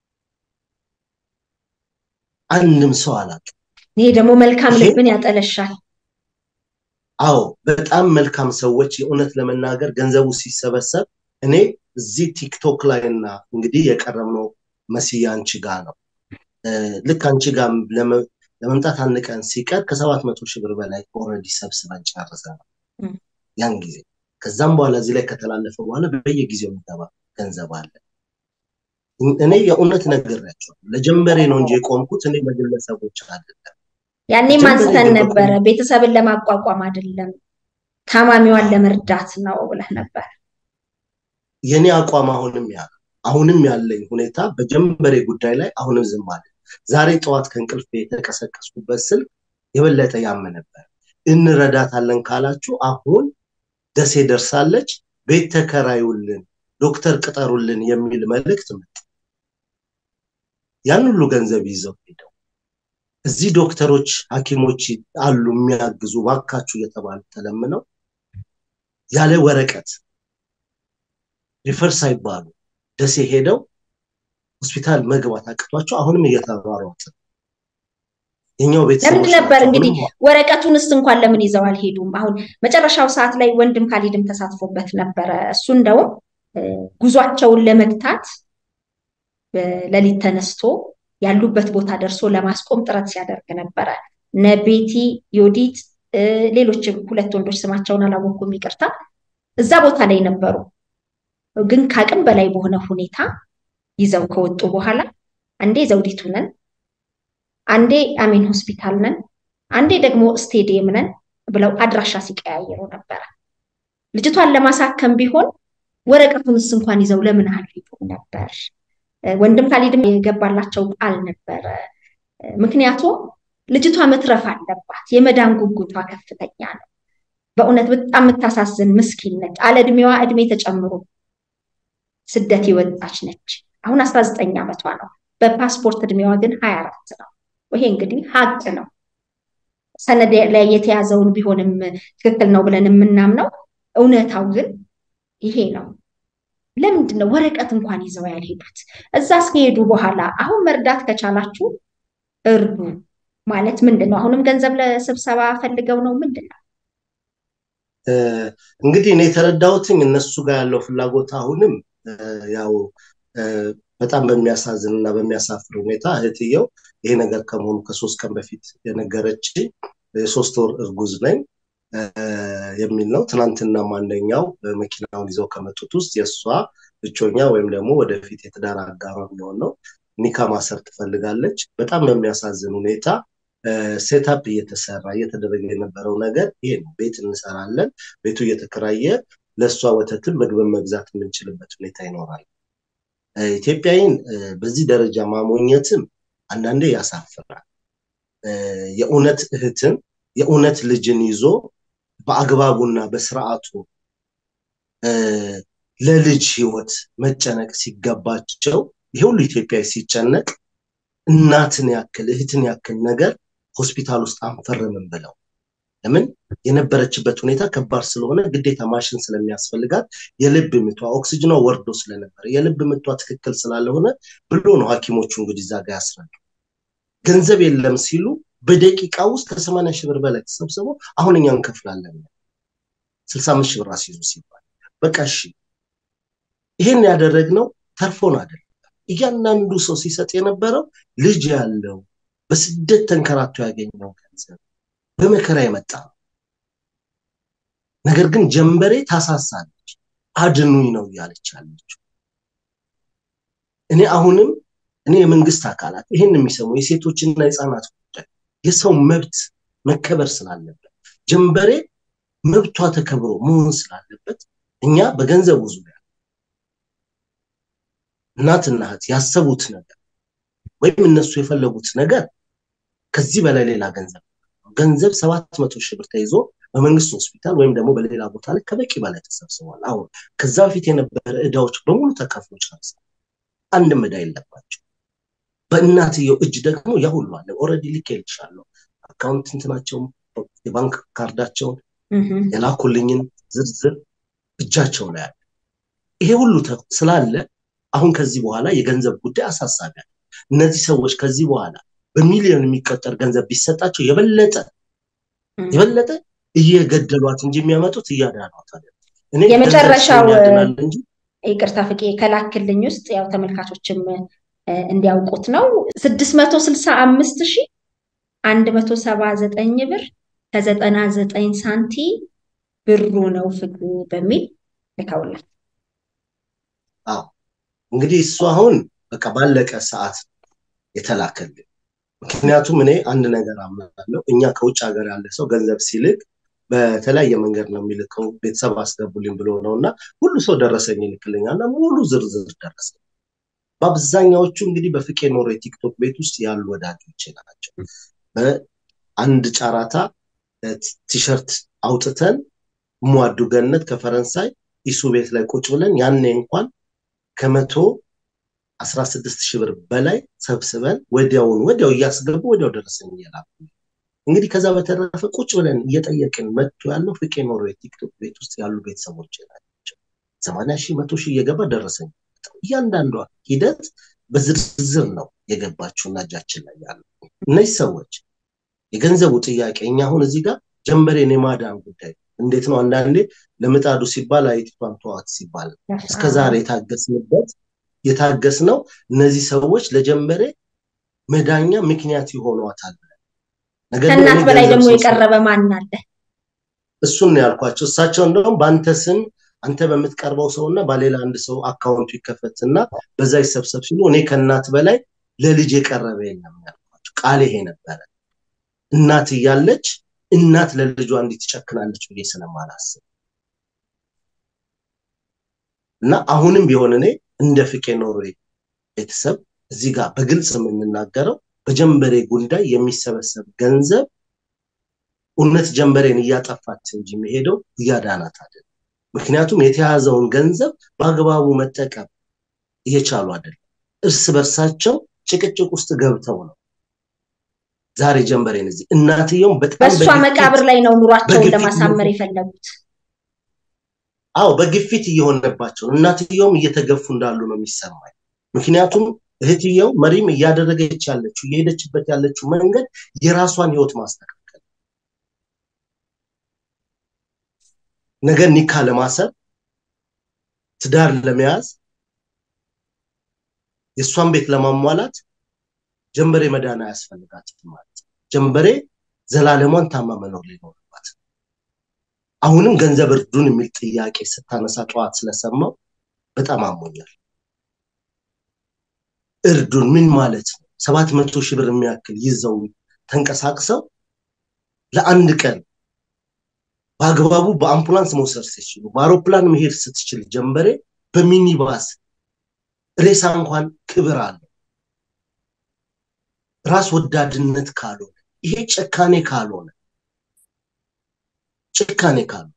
አንድም ሰው አላቅም። ይሄ ደግሞ መልካም ልብን ያጠለሻል። አዎ በጣም መልካም ሰዎች የእውነት ለመናገር ገንዘቡ ሲሰበሰብ እኔ እዚህ ቲክቶክ ላይ እና እንግዲህ የቀረብነው መስያ አንቺ ጋር ነው። ልክ አንቺ ጋር ለመምጣት አንድ ቀን ሲቀር ከሰባት መቶ ሺህ ብር በላይ ኦልሬዲ ሰብስበን ጨርሰናል ያን ጊዜ። ከዛም በኋላ እዚህ ላይ ከተላለፈ በኋላ በየጊዜው የሚገባ ገንዘብ አለ። እኔ የእውነት ነግሬያቸዋለሁ። ለጀንበሬ ነው እንጂ የቆምኩት እኔ ለግለሰቦች አይደለም። ያኔም አንስተን ነበረ፣ ቤተሰብን ለማቋቋም አይደለም ታማሚዋን ለመርዳት ነው ብለህ ነበር። የኔ አቋም አሁንም ያ አሁንም ያለኝ ሁኔታ በጀንበሬ ጉዳይ ላይ አሁንም ዝም አለ። ዛሬ ጠዋት ከእንቅልፍ የተቀሰቀስኩበት ስልክ የበለጠ ያም ነበር። እንረዳታለን ካላችሁ አሁን ደሴ ደርሳለች፣ ቤት ተከራዩልን፣ ዶክተር ቅጠሩልን የሚል መልእክት መጣ። ያን ሁሉ ገንዘብ ይዘው ሄደው እዚህ ዶክተሮች፣ ሐኪሞች አሉ የሚያግዙ ባካችሁ እየተባሉ ተለምነው ያለ ወረቀት ሪፈር ሳይባሉ ደሴ ሄደው ሆስፒታል መግባት አቅቷቸው አሁንም እየተሯሯጥ የኛው ቤተሰቦች ለምን ነበር እንግዲህ ወረቀቱንስ እንኳን ለምን ይዘው አልሄዱም? አሁን መጨረሻው ሰዓት ላይ ወንድም ካሊድም ተሳትፎበት ነበረ። እሱ እንደውም ጉዟቸውን ለመግታት በሌሊት ተነስቶ ያሉበት ቦታ ደርሶ ለማስቆም ጥረት ሲያደርግ ነበረ። እነ ቤቲ፣ ዮዲት፣ ሌሎችም ሁለት ወንዶች ስማቸውን አላወኩም ይቅርታ፣ እዛ ቦታ ላይ ነበሩ። ግን ከአቅም በላይ በሆነ ሁኔታ ይዘው ከወጡ በኋላ አንዴ ዘውዲቱ ነን፣ አንዴ አሜን ሆስፒታል ነን፣ አንዴ ደግሞ ስቴዲየም ነን ብለው አድራሻ ሲቀያየሩ ነበረ። ልጅቷን ለማሳከም ቢሆን ወረቀቱንስ እንኳን ይዘው ለምን አልሄዱም ነበር? ወንድም ካሊድም የገባላቸው ቃል ነበረ። ምክንያቱም ልጅቷ መትረፍ አለባት። የመዳን ጉጉቷ ከፍተኛ ነው። በእውነት በጣም የምታሳዝን ምስኪን ነች። አለ እድሜዋ እድሜ ተጨምሮ ስደት የወጣች ነች። አሁን አስራ ዘጠኝ ዓመቷ ነው። በፓስፖርት እድሜዋ ግን ሀያ አራት ነው። ይሄ እንግዲህ ሀቅ ነው። ሰነድ ላይ የተያዘውን ቢሆንም ትክክል ነው ብለን የምናምነው እውነታው ግን ይሄ ነው። ለምንድን ነው ወረቀት እንኳን ይዘው ያልሄዱት? እዛ እስከሄዱ በኋላ አሁን መርዳት ከቻላችሁ እርዱ ማለት ምንድን ነው? አሁንም ገንዘብ ለስብሰባ ፈልገው ነው ምንድን ነው? እንግዲህ እኔ የተረዳሁትኝ እነሱ ጋር ያለው ፍላጎት አሁንም ያው በጣም በሚያሳዝን እና በሚያሳፍር ሁኔታ እህትየው ይሄ ነገር ከመሆኑ ከሶስት ቀን በፊት የነገረች የሶስት ወር እርጉዝ ነኝ የሚል ነው። ትናንትና አንደኛው መኪናውን ይዘው ከመጡት ውስጥ የእሷ እጮኛ ወይም ደግሞ ወደፊት የትዳር አጋሯ የሚሆን ነው ኒካ ማሰር ትፈልጋለች። በጣም በሚያሳዝን ሁኔታ ሴታፕ እየተሰራ እየተደረገ የነበረው ነገር ይሄ ነው። ቤት እንሰራለን፣ ቤቱ እየተከራየ ለእሷ ወተትን ምግብን መግዛት የምንችልበት ሁኔታ ይኖራል። ኢትዮጵያዊን በዚህ ደረጃ ማሞኘትም አንዳንዴ ያሳፍራል። የእውነት እህትን የእውነት ልጅን ይዞ በአግባቡና በስርዓቱ ለልጅ ህይወት መጨነቅ ሲገባቸው ይሄ ሁሉ ኢትዮጵያዊ ሲጨነቅ እናትን ያክል እህትን ያክል ነገር ሆስፒታል ውስጥ አንፈርምም ብለው ለምን የነበረችበት ሁኔታ ከባድ ስለሆነ ግዴታ ማሽን ስለሚያስፈልጋት የልብ ምቷ ኦክሲጅኗ ወርዶ ስለነበረ የልብ ምቷ ትክክል ስላለሆነ ብሎ ነው ሐኪሞቹ እንግዲህ እዛ ጋር ያስረዱ። ገንዘብ የለም ሲሉ በደቂቃ ውስጥ ከሰማንያ ሺህ ብር በላይ ተሰብስበው አሁን እኛ እንከፍላለን ስልሳ አምስት ሺህ ብር አስይዙ ሲባል በቃ እሺ ይሄን ያደረግነው ተርፎን አይደለም። እያንዳንዱ ሰው ሲሰጥ የነበረው ልጅ ያለው በስደት ተንከራቶ ያገኘው ገንዘብ በመከራ የመጣ ነው። ነገር ግን ጀንበሬ ታሳሳለች፣ አድኑኝ ነው እያለች ያለችው። እኔ አሁንም እኔ የመንግስት አካላት ይህን የሚሰሙ የሴቶችና የህፃናት ጉዳይ የሰው መብት መከበር ስላለበት ጀንበሬ መብቷ ተከብሮ መሆን ስላለበት እኛ በገንዘቡ ዙሪያ እናትና እህት ያሰቡት ነገር ወይም እነሱ የፈለጉት ነገር ከዚህ በላይ ሌላ ገንዘብ ገንዘብ ሰባት መቶ ሺህ ብር ተይዞ በመንግስት ሆስፒታል ወይም ደግሞ በሌላ ቦታ ላይ ከበቂ በላይ ተሰብስቧል። አሁን ከዛ በፊት የነበረ እዳዎች በሙሉ ተከፍሎ ጨርሰዋል። አንድም እዳ የለባቸው። በእናትየው እጅ ደግሞ ያ ሁሉ አለ። ኦልሬዲ ልኬልሻለሁ አካውንት እንትናቸውን የባንክ ካርዳቸውን የላኩልኝን ዝርዝር እጃቸው ላይ አለ። ይሄ ሁሉ ስላለ አሁን ከዚህ በኋላ የገንዘብ ጉዳይ አሳሳቢ አለ። እነዚህ ሰዎች ከዚህ በኋላ በሚሊዮን የሚቆጠር ገንዘብ ቢሰጣቸው የበለጠ የበለጠ እየገደሏት እንጂ የሚያመጡት እያዳኗት አለ። የመጨረሻው ይቅርታ ፍቄ ከላክልኝ ውስጥ ያው ተመልካቾችም እንዲያውቁት ነው ስድስት መቶ ስልሳ አምስት ሺ አንድ መቶ ሰባ ዘጠኝ ብር ከዘጠና ዘጠኝ ሳንቲ ብሩ ነው ፍግ በሚል ልከውላል። አዎ እንግዲህ እሱ አሁን በቃ ባለቀ ሰዓት የተላከልን። ምክንያቱም እኔ አንድ ነገር አምናለሁ። እኛ ከውጭ ሀገር ያለ ሰው ገንዘብ ሲልክ በተለያየ መንገድ ነው የሚልከው። ቤተሰብ አስገቡልኝ ብሎ ነው እና ሁሉ ሰው ደረሰኝ ይልክልኛል እና ሙሉ ዝርዝር ደረሰኝ። በአብዛኛዎቹ እንግዲህ በፍቄ ኖሮ የቲክቶክ ቤት ውስጥ ያሉ ወዳጆች ናቸው። በአንድ ጨራታ ቲሸርት አውጥተን ሟዱ ገነት ከፈረንሳይ ኢሱ ቤት ላይ ቁጭ ብለን ያኔ እንኳን ከመቶ አስራ ስድስት ሺህ ብር በላይ ሰብስበን ወዲያውን ወዲያው እያስገቡ ወዲያው ደረሰኝ እየላኩ እንግዲህ ከዛ በተረፈ ቁጭ ብለን እየጠየቅን መጥቶ ያለው ፍቄ ኖሮ የቲክቶክ ቤት ውስጥ ያሉ ቤተሰቦች ናቸው። ሰማንያ ሺህ መቶ ሺህ እየገባ ደረሰኝ እያንዳንዷ ሂደት በዝርዝር ነው የገባችውና እጃችን ላይ ያለው እነዚህ ሰዎች የገንዘቡ ጥያቄ እኛ አሁን እዚህ ጋር ጀንበሬን የማዳን ጉዳይ እንዴት ነው አንዳንዴ ለምጣዱ ሲባል አይጢቷን ተዋት ሲባል እስከዛሬ የታገስንበት የታገስ ነው እነዚህ ሰዎች ለጀንበሬ መዳኛ ምክንያት ይሆኗታል ከእናት በላይ ደግሞ የቀረበ ማን አለ? እሱን ነው ያልኳቸው። እሳቸው እንደውም በአንተ ስም አንተ በምትቀርበው ሰው እና በሌላ አንድ ሰው አካውንቱ ይከፈትና በዛ ይሰብሰብ ሲሉ እኔ ከእናት በላይ ለልጅ የቀረበ የለም ያልኳቸው ቃል ይሄ ነበረ። እናት እያለች እናት ለልጇ እንዲህ ትጨክናለች ብዬ ስለማላስብ እና አሁንም ቢሆን እኔ እንደ ፍቄ ኖርዌይ ቤተሰብ እዚህ ጋር በግልጽ የምንናገረው በጀንበሬ ጉዳይ የሚሰበሰብ ገንዘብ እውነት ጀንበሬን እያጠፋች እንጂ የሚሄደው እያዳናት አይደለም። ምክንያቱም የተያዘውን ገንዘብ በአግባቡ መጠቀም እየቻሉ አይደለም። እርስ በርሳቸው ጭቅጭቅ ውስጥ ገብተው ነው ዛሬ ጀንበሬን እዚህ እናትየውም በጣም በእሷ በግፊት- መቃብር ላይ ነው ኑሯቸውን በግፊት ለማሳመር ነው። የፈለጉት። አዎ በግፊት እየሆነባቸው እናትየውም እየተገፉ እንዳሉ ነው የሚሰማኝ። ምክንያቱም እህትየው መሪም እያደረገች ያለችው እየሄደችበት ያለችው መንገድ የራሷን ህይወት ማስተካከል ነገ ኒካ ለማሰር ትዳር ለመያዝ የእሷን ቤት ለማሟላት ጀንበሬ መዳን አያስፈልጋትም ማለት ነው። ጀንበሬ ዘላለሟን ታማ መኖር ሊኖርባት አሁንም ገንዘብ እርዱን የሚል ጥያቄ ስታነሳ ጠዋት ስለሰማው በጣም አሞኛል። እርዱን ምን ማለት ነው? ሰባት መቶ ሺህ ብር የሚያክል ይዘው ተንቀሳቅሰው ለአንድ ቀን በአግባቡ በአምቡላንስ መውሰድ ሲችሉ በአውሮፕላን መሄድ ስትችል ጀንበሬ በሚኒባስ ሬሳ እንኳን ክብር አለው። ራስ ወዳድነት ካልሆነ ይሄ ጭካኔ ካልሆነ ጭካኔ ካልሆነ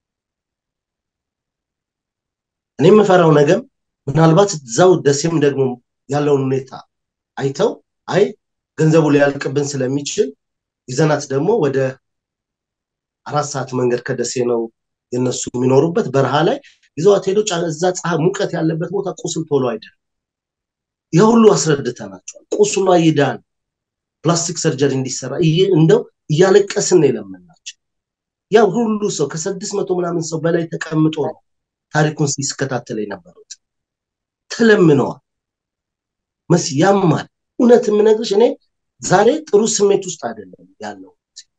እኔ የምፈራው ነገም ምናልባት እዛው ደሴም ደግሞ ያለውን ሁኔታ አይተው አይ ገንዘቡ ሊያልቅብን ስለሚችል ይዘናት ደግሞ ወደ አራት ሰዓት መንገድ ከደሴ ነው የነሱ የሚኖሩበት በረሃ ላይ ይዘዋት ሄዶ ጫ- እዛ ፀሐይ ሙቀት ያለበት ቦታ ቁስል ቶሎ አይደለም። ይህ ሁሉ አስረድተናቸዋል። ቁስሏ ይዳን፣ ፕላስቲክ ሰርጀሪ እንዲሰራ እየ- እንደው እያለቀስን ነው የለመናቸው። ያ ሁሉ ሰው ከስድስት መቶ ምናምን ሰው በላይ ተቀምጦ ነው ታሪኩን ሲከታተል የነበሩት። ተለምነዋል። መስ ያማል። እውነት የምነግርሽ እኔ ዛሬ ጥሩ ስሜት ውስጥ አይደለም ያለው።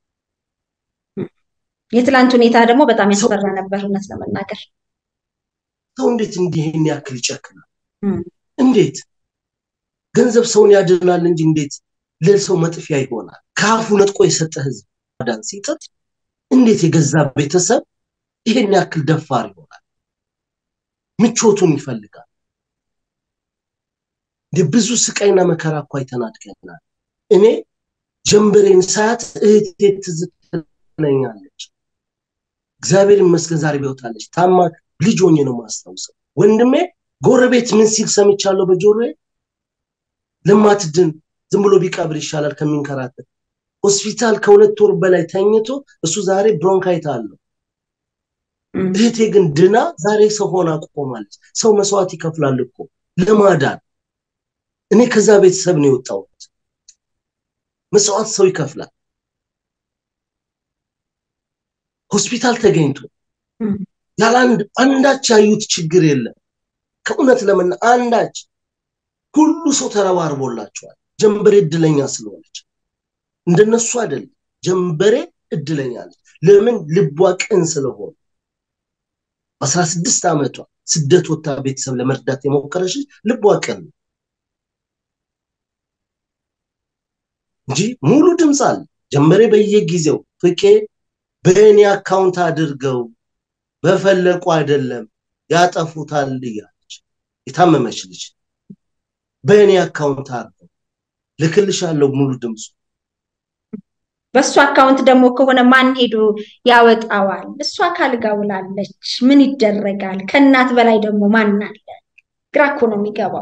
የትላንት ሁኔታ ደግሞ በጣም ያስፈራ ነበር እውነት ለመናገር። ሰው እንዴት እንዲህ ይህን ያክል ይጨክናል? እም። እንዴት ገንዘብ ሰውን ያድናል እንጂ እንዴት ለሰው መጥፊያ ይሆናል? ከአፉ ነጥቆ የሰጠ ህዝብ ማዳን ሲጥር እንዴት የገዛ ቤተሰብ ይሄን ያክል ደፋር ይሆናል? ምቾቱን ይፈልጋል። እንደ ብዙ ስቃይና መከራ እኮ አይተን አድገናል። እኔ ጀንበሬን ሳያት እህቴ ትዝ ትለኛለች። እግዚአብሔር ይመስገን ዛሬ በሕይወት ታማ ልጅ ሆኜ ነው ማስታውሰው። ወንድሜ ጎረቤት ምን ሲል ሰምቻለሁ በጆሮዬ ለማትድን ዝም ብሎ ቢቀብር ይሻላል ከሚንከራተት። ሆስፒታል ከሁለት ወር በላይ ተኝቶ እሱ ዛሬ ብሮንካይት አለው። እም። እህቴ ግን ድና ዛሬ ሰው ሆና ቆማለች። ሰው መስዋዕት ይከፍላል እኮ ለማዳን። እኔ ከዛ ቤተሰብ ነው የወጣሁት። መስዋዕት ሰው ይከፍላል። ሆስፒታል ተገኝቶ እም። ያለ አንድ አንዳች ያዩት ችግር የለም። ከእውነት ለምን አንዳች ሁሉ ሰው ተረባርቦላቸዋል። ጀንበሬ እድለኛ ስለሆነች እንደነሱ አይደለም። ጀንበሬ እድለኛ ነች። ለምን ልቧ ቅን ስለሆነ በአስራ ስድስት ዓመቷ ስደት ወታ ቤተሰብ ለመርዳት የሞከረች ልቧ ቅን ነው እንጂ ሙሉ ድምፅ አለ። ጀንበሬ በየጊዜው ፍቄ በእኔ አካውንት አድርገው በፈለቁ አይደለም ያጠፉታል እያለች የታመመች ልጅ በእኔ አካውንት አድርገው ልክልሻለሁ ሙሉ ድምፁ በእሱ አካውንት ደግሞ ከሆነ ማን ሄዶ ያወጣዋል? እሷ ካልጋ ውላለች። ምን ይደረጋል? ከእናት በላይ ደግሞ ማን አለ? ግራ እኮ ነው የሚገባው።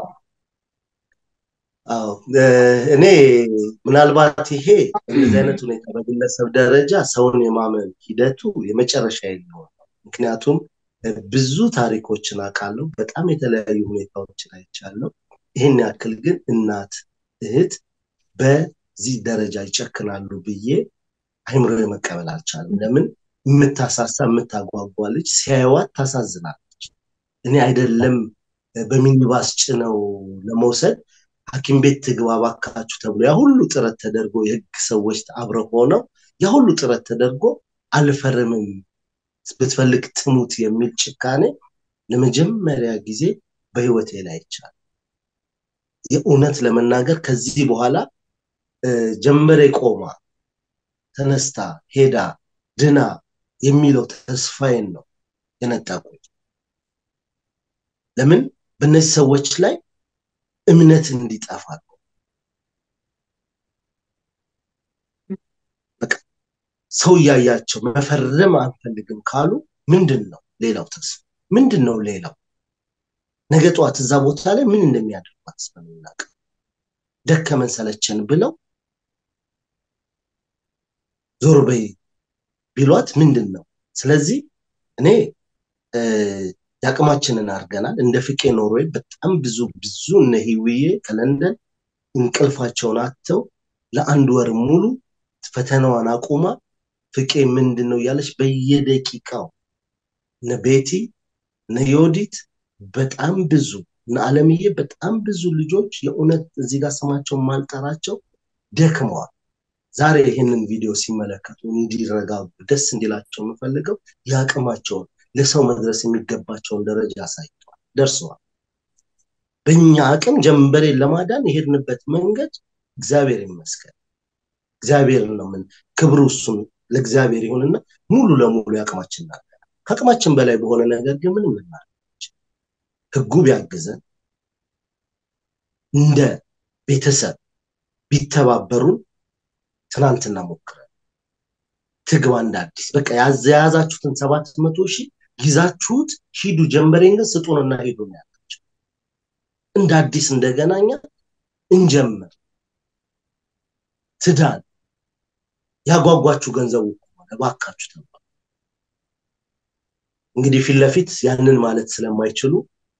አዎ እኔ ምናልባት ይሄ እንደዚህ አይነት ሁኔታ በግለሰብ ደረጃ ሰውን የማመን ሂደቱ የመጨረሻ የሚሆን ነው። ምክንያቱም ብዙ ታሪኮችን አውቃለሁ። በጣም የተለያዩ ሁኔታዎችን አይቻለሁ። ይህን ያክል ግን እናት እህት በዚህ ደረጃ ይጨክናሉ ብዬ አይምሮ መቀበል አልቻለም። ለምን የምታሳሳ የምታጓጓ ልጅ ሲያዩዋት ታሳዝናለች። እኔ አይደለም በሚኒባስ ጭነው ለመውሰድ ሐኪም ቤት ትግባ ባካችሁ ተብሎ ያ ሁሉ ጥረት ተደርጎ የህግ ሰዎች አብረው ሆነው ያ ሁሉ ጥረት ተደርጎ አልፈርምም ብትፈልግ ትሙት የሚል ጭካኔ ለመጀመሪያ ጊዜ በህይወቴ ላይ ይቻል የእውነት ለመናገር ከዚህ በኋላ ጀንበሬ ቆማ ተነስታ ሄዳ ድና የሚለው ተስፋዬን ነው የነጠቁኝ። ለምን በእነዚህ ሰዎች ላይ እምነት እንዲጠፋ ነው። በቃ ሰው እያያቸው መፈረም አንፈልግም ካሉ ምንድን ነው ሌላው ተስፋ? ምንድን ነው ሌላው? ነገ ጠዋት እዛ ቦታ ላይ ምን እንደሚያደርጓት ስለምናውቅ ደከመን ሰለቸን ብለው ዞር በይ ቢሏት ምንድን ነው? ስለዚህ እኔ የአቅማችንን አድርገናል። እንደ ፍቄ ኖርዌይ በጣም ብዙ ብዙ እነ ሂውዬ ከለንደን እንቅልፋቸውን አጥተው ለአንድ ወር ሙሉ ፈተናዋን አቁማ ፍቄ ምንድን ነው እያለች በየደቂቃው እነ ቤቲ እነ ዮዲት በጣም ብዙ እነ አለምዬ በጣም ብዙ ልጆች የእውነት እዚህ ጋር ስማቸውን ማልጠራቸው ደክመዋል። ዛሬ ይህንን ቪዲዮ ሲመለከቱ እንዲረጋጉ ደስ እንዲላቸው የምፈልገው የአቅማቸውን ለሰው መድረስ የሚገባቸውን ደረጃ አሳይተዋል፣ ደርሰዋል። በእኛ አቅም ጀንበሬን ለማዳን የሄድንበት መንገድ እግዚአብሔር ይመስገን። እግዚአብሔርን ነው ምን ክብሩ እሱን ለእግዚአብሔር ይሁንና ሙሉ ለሙሉ የአቅማችን እናገራል። ከአቅማችን በላይ በሆነ ነገር ግን ምንም ልናደርግ ህጉ ቢያግዘን እንደ ቤተሰብ ቢተባበሩን ትናንትና ሞክረን ትግባ እንደ አዲስ በቃ የያዛችሁትን ሰባት መቶ ሺህ ይዛችሁት ሂዱ፣ ጀንበሬን ግን ስጡንና ሂዱ ነው ያላቸው። እንደ አዲስ እንደገና እኛ እንጀምር፣ ትዳን ያጓጓችሁ ገንዘቡ ከሆነ እባካችሁ ተባሉ። እንግዲህ ፊት ለፊት ያንን ማለት ስለማይችሉ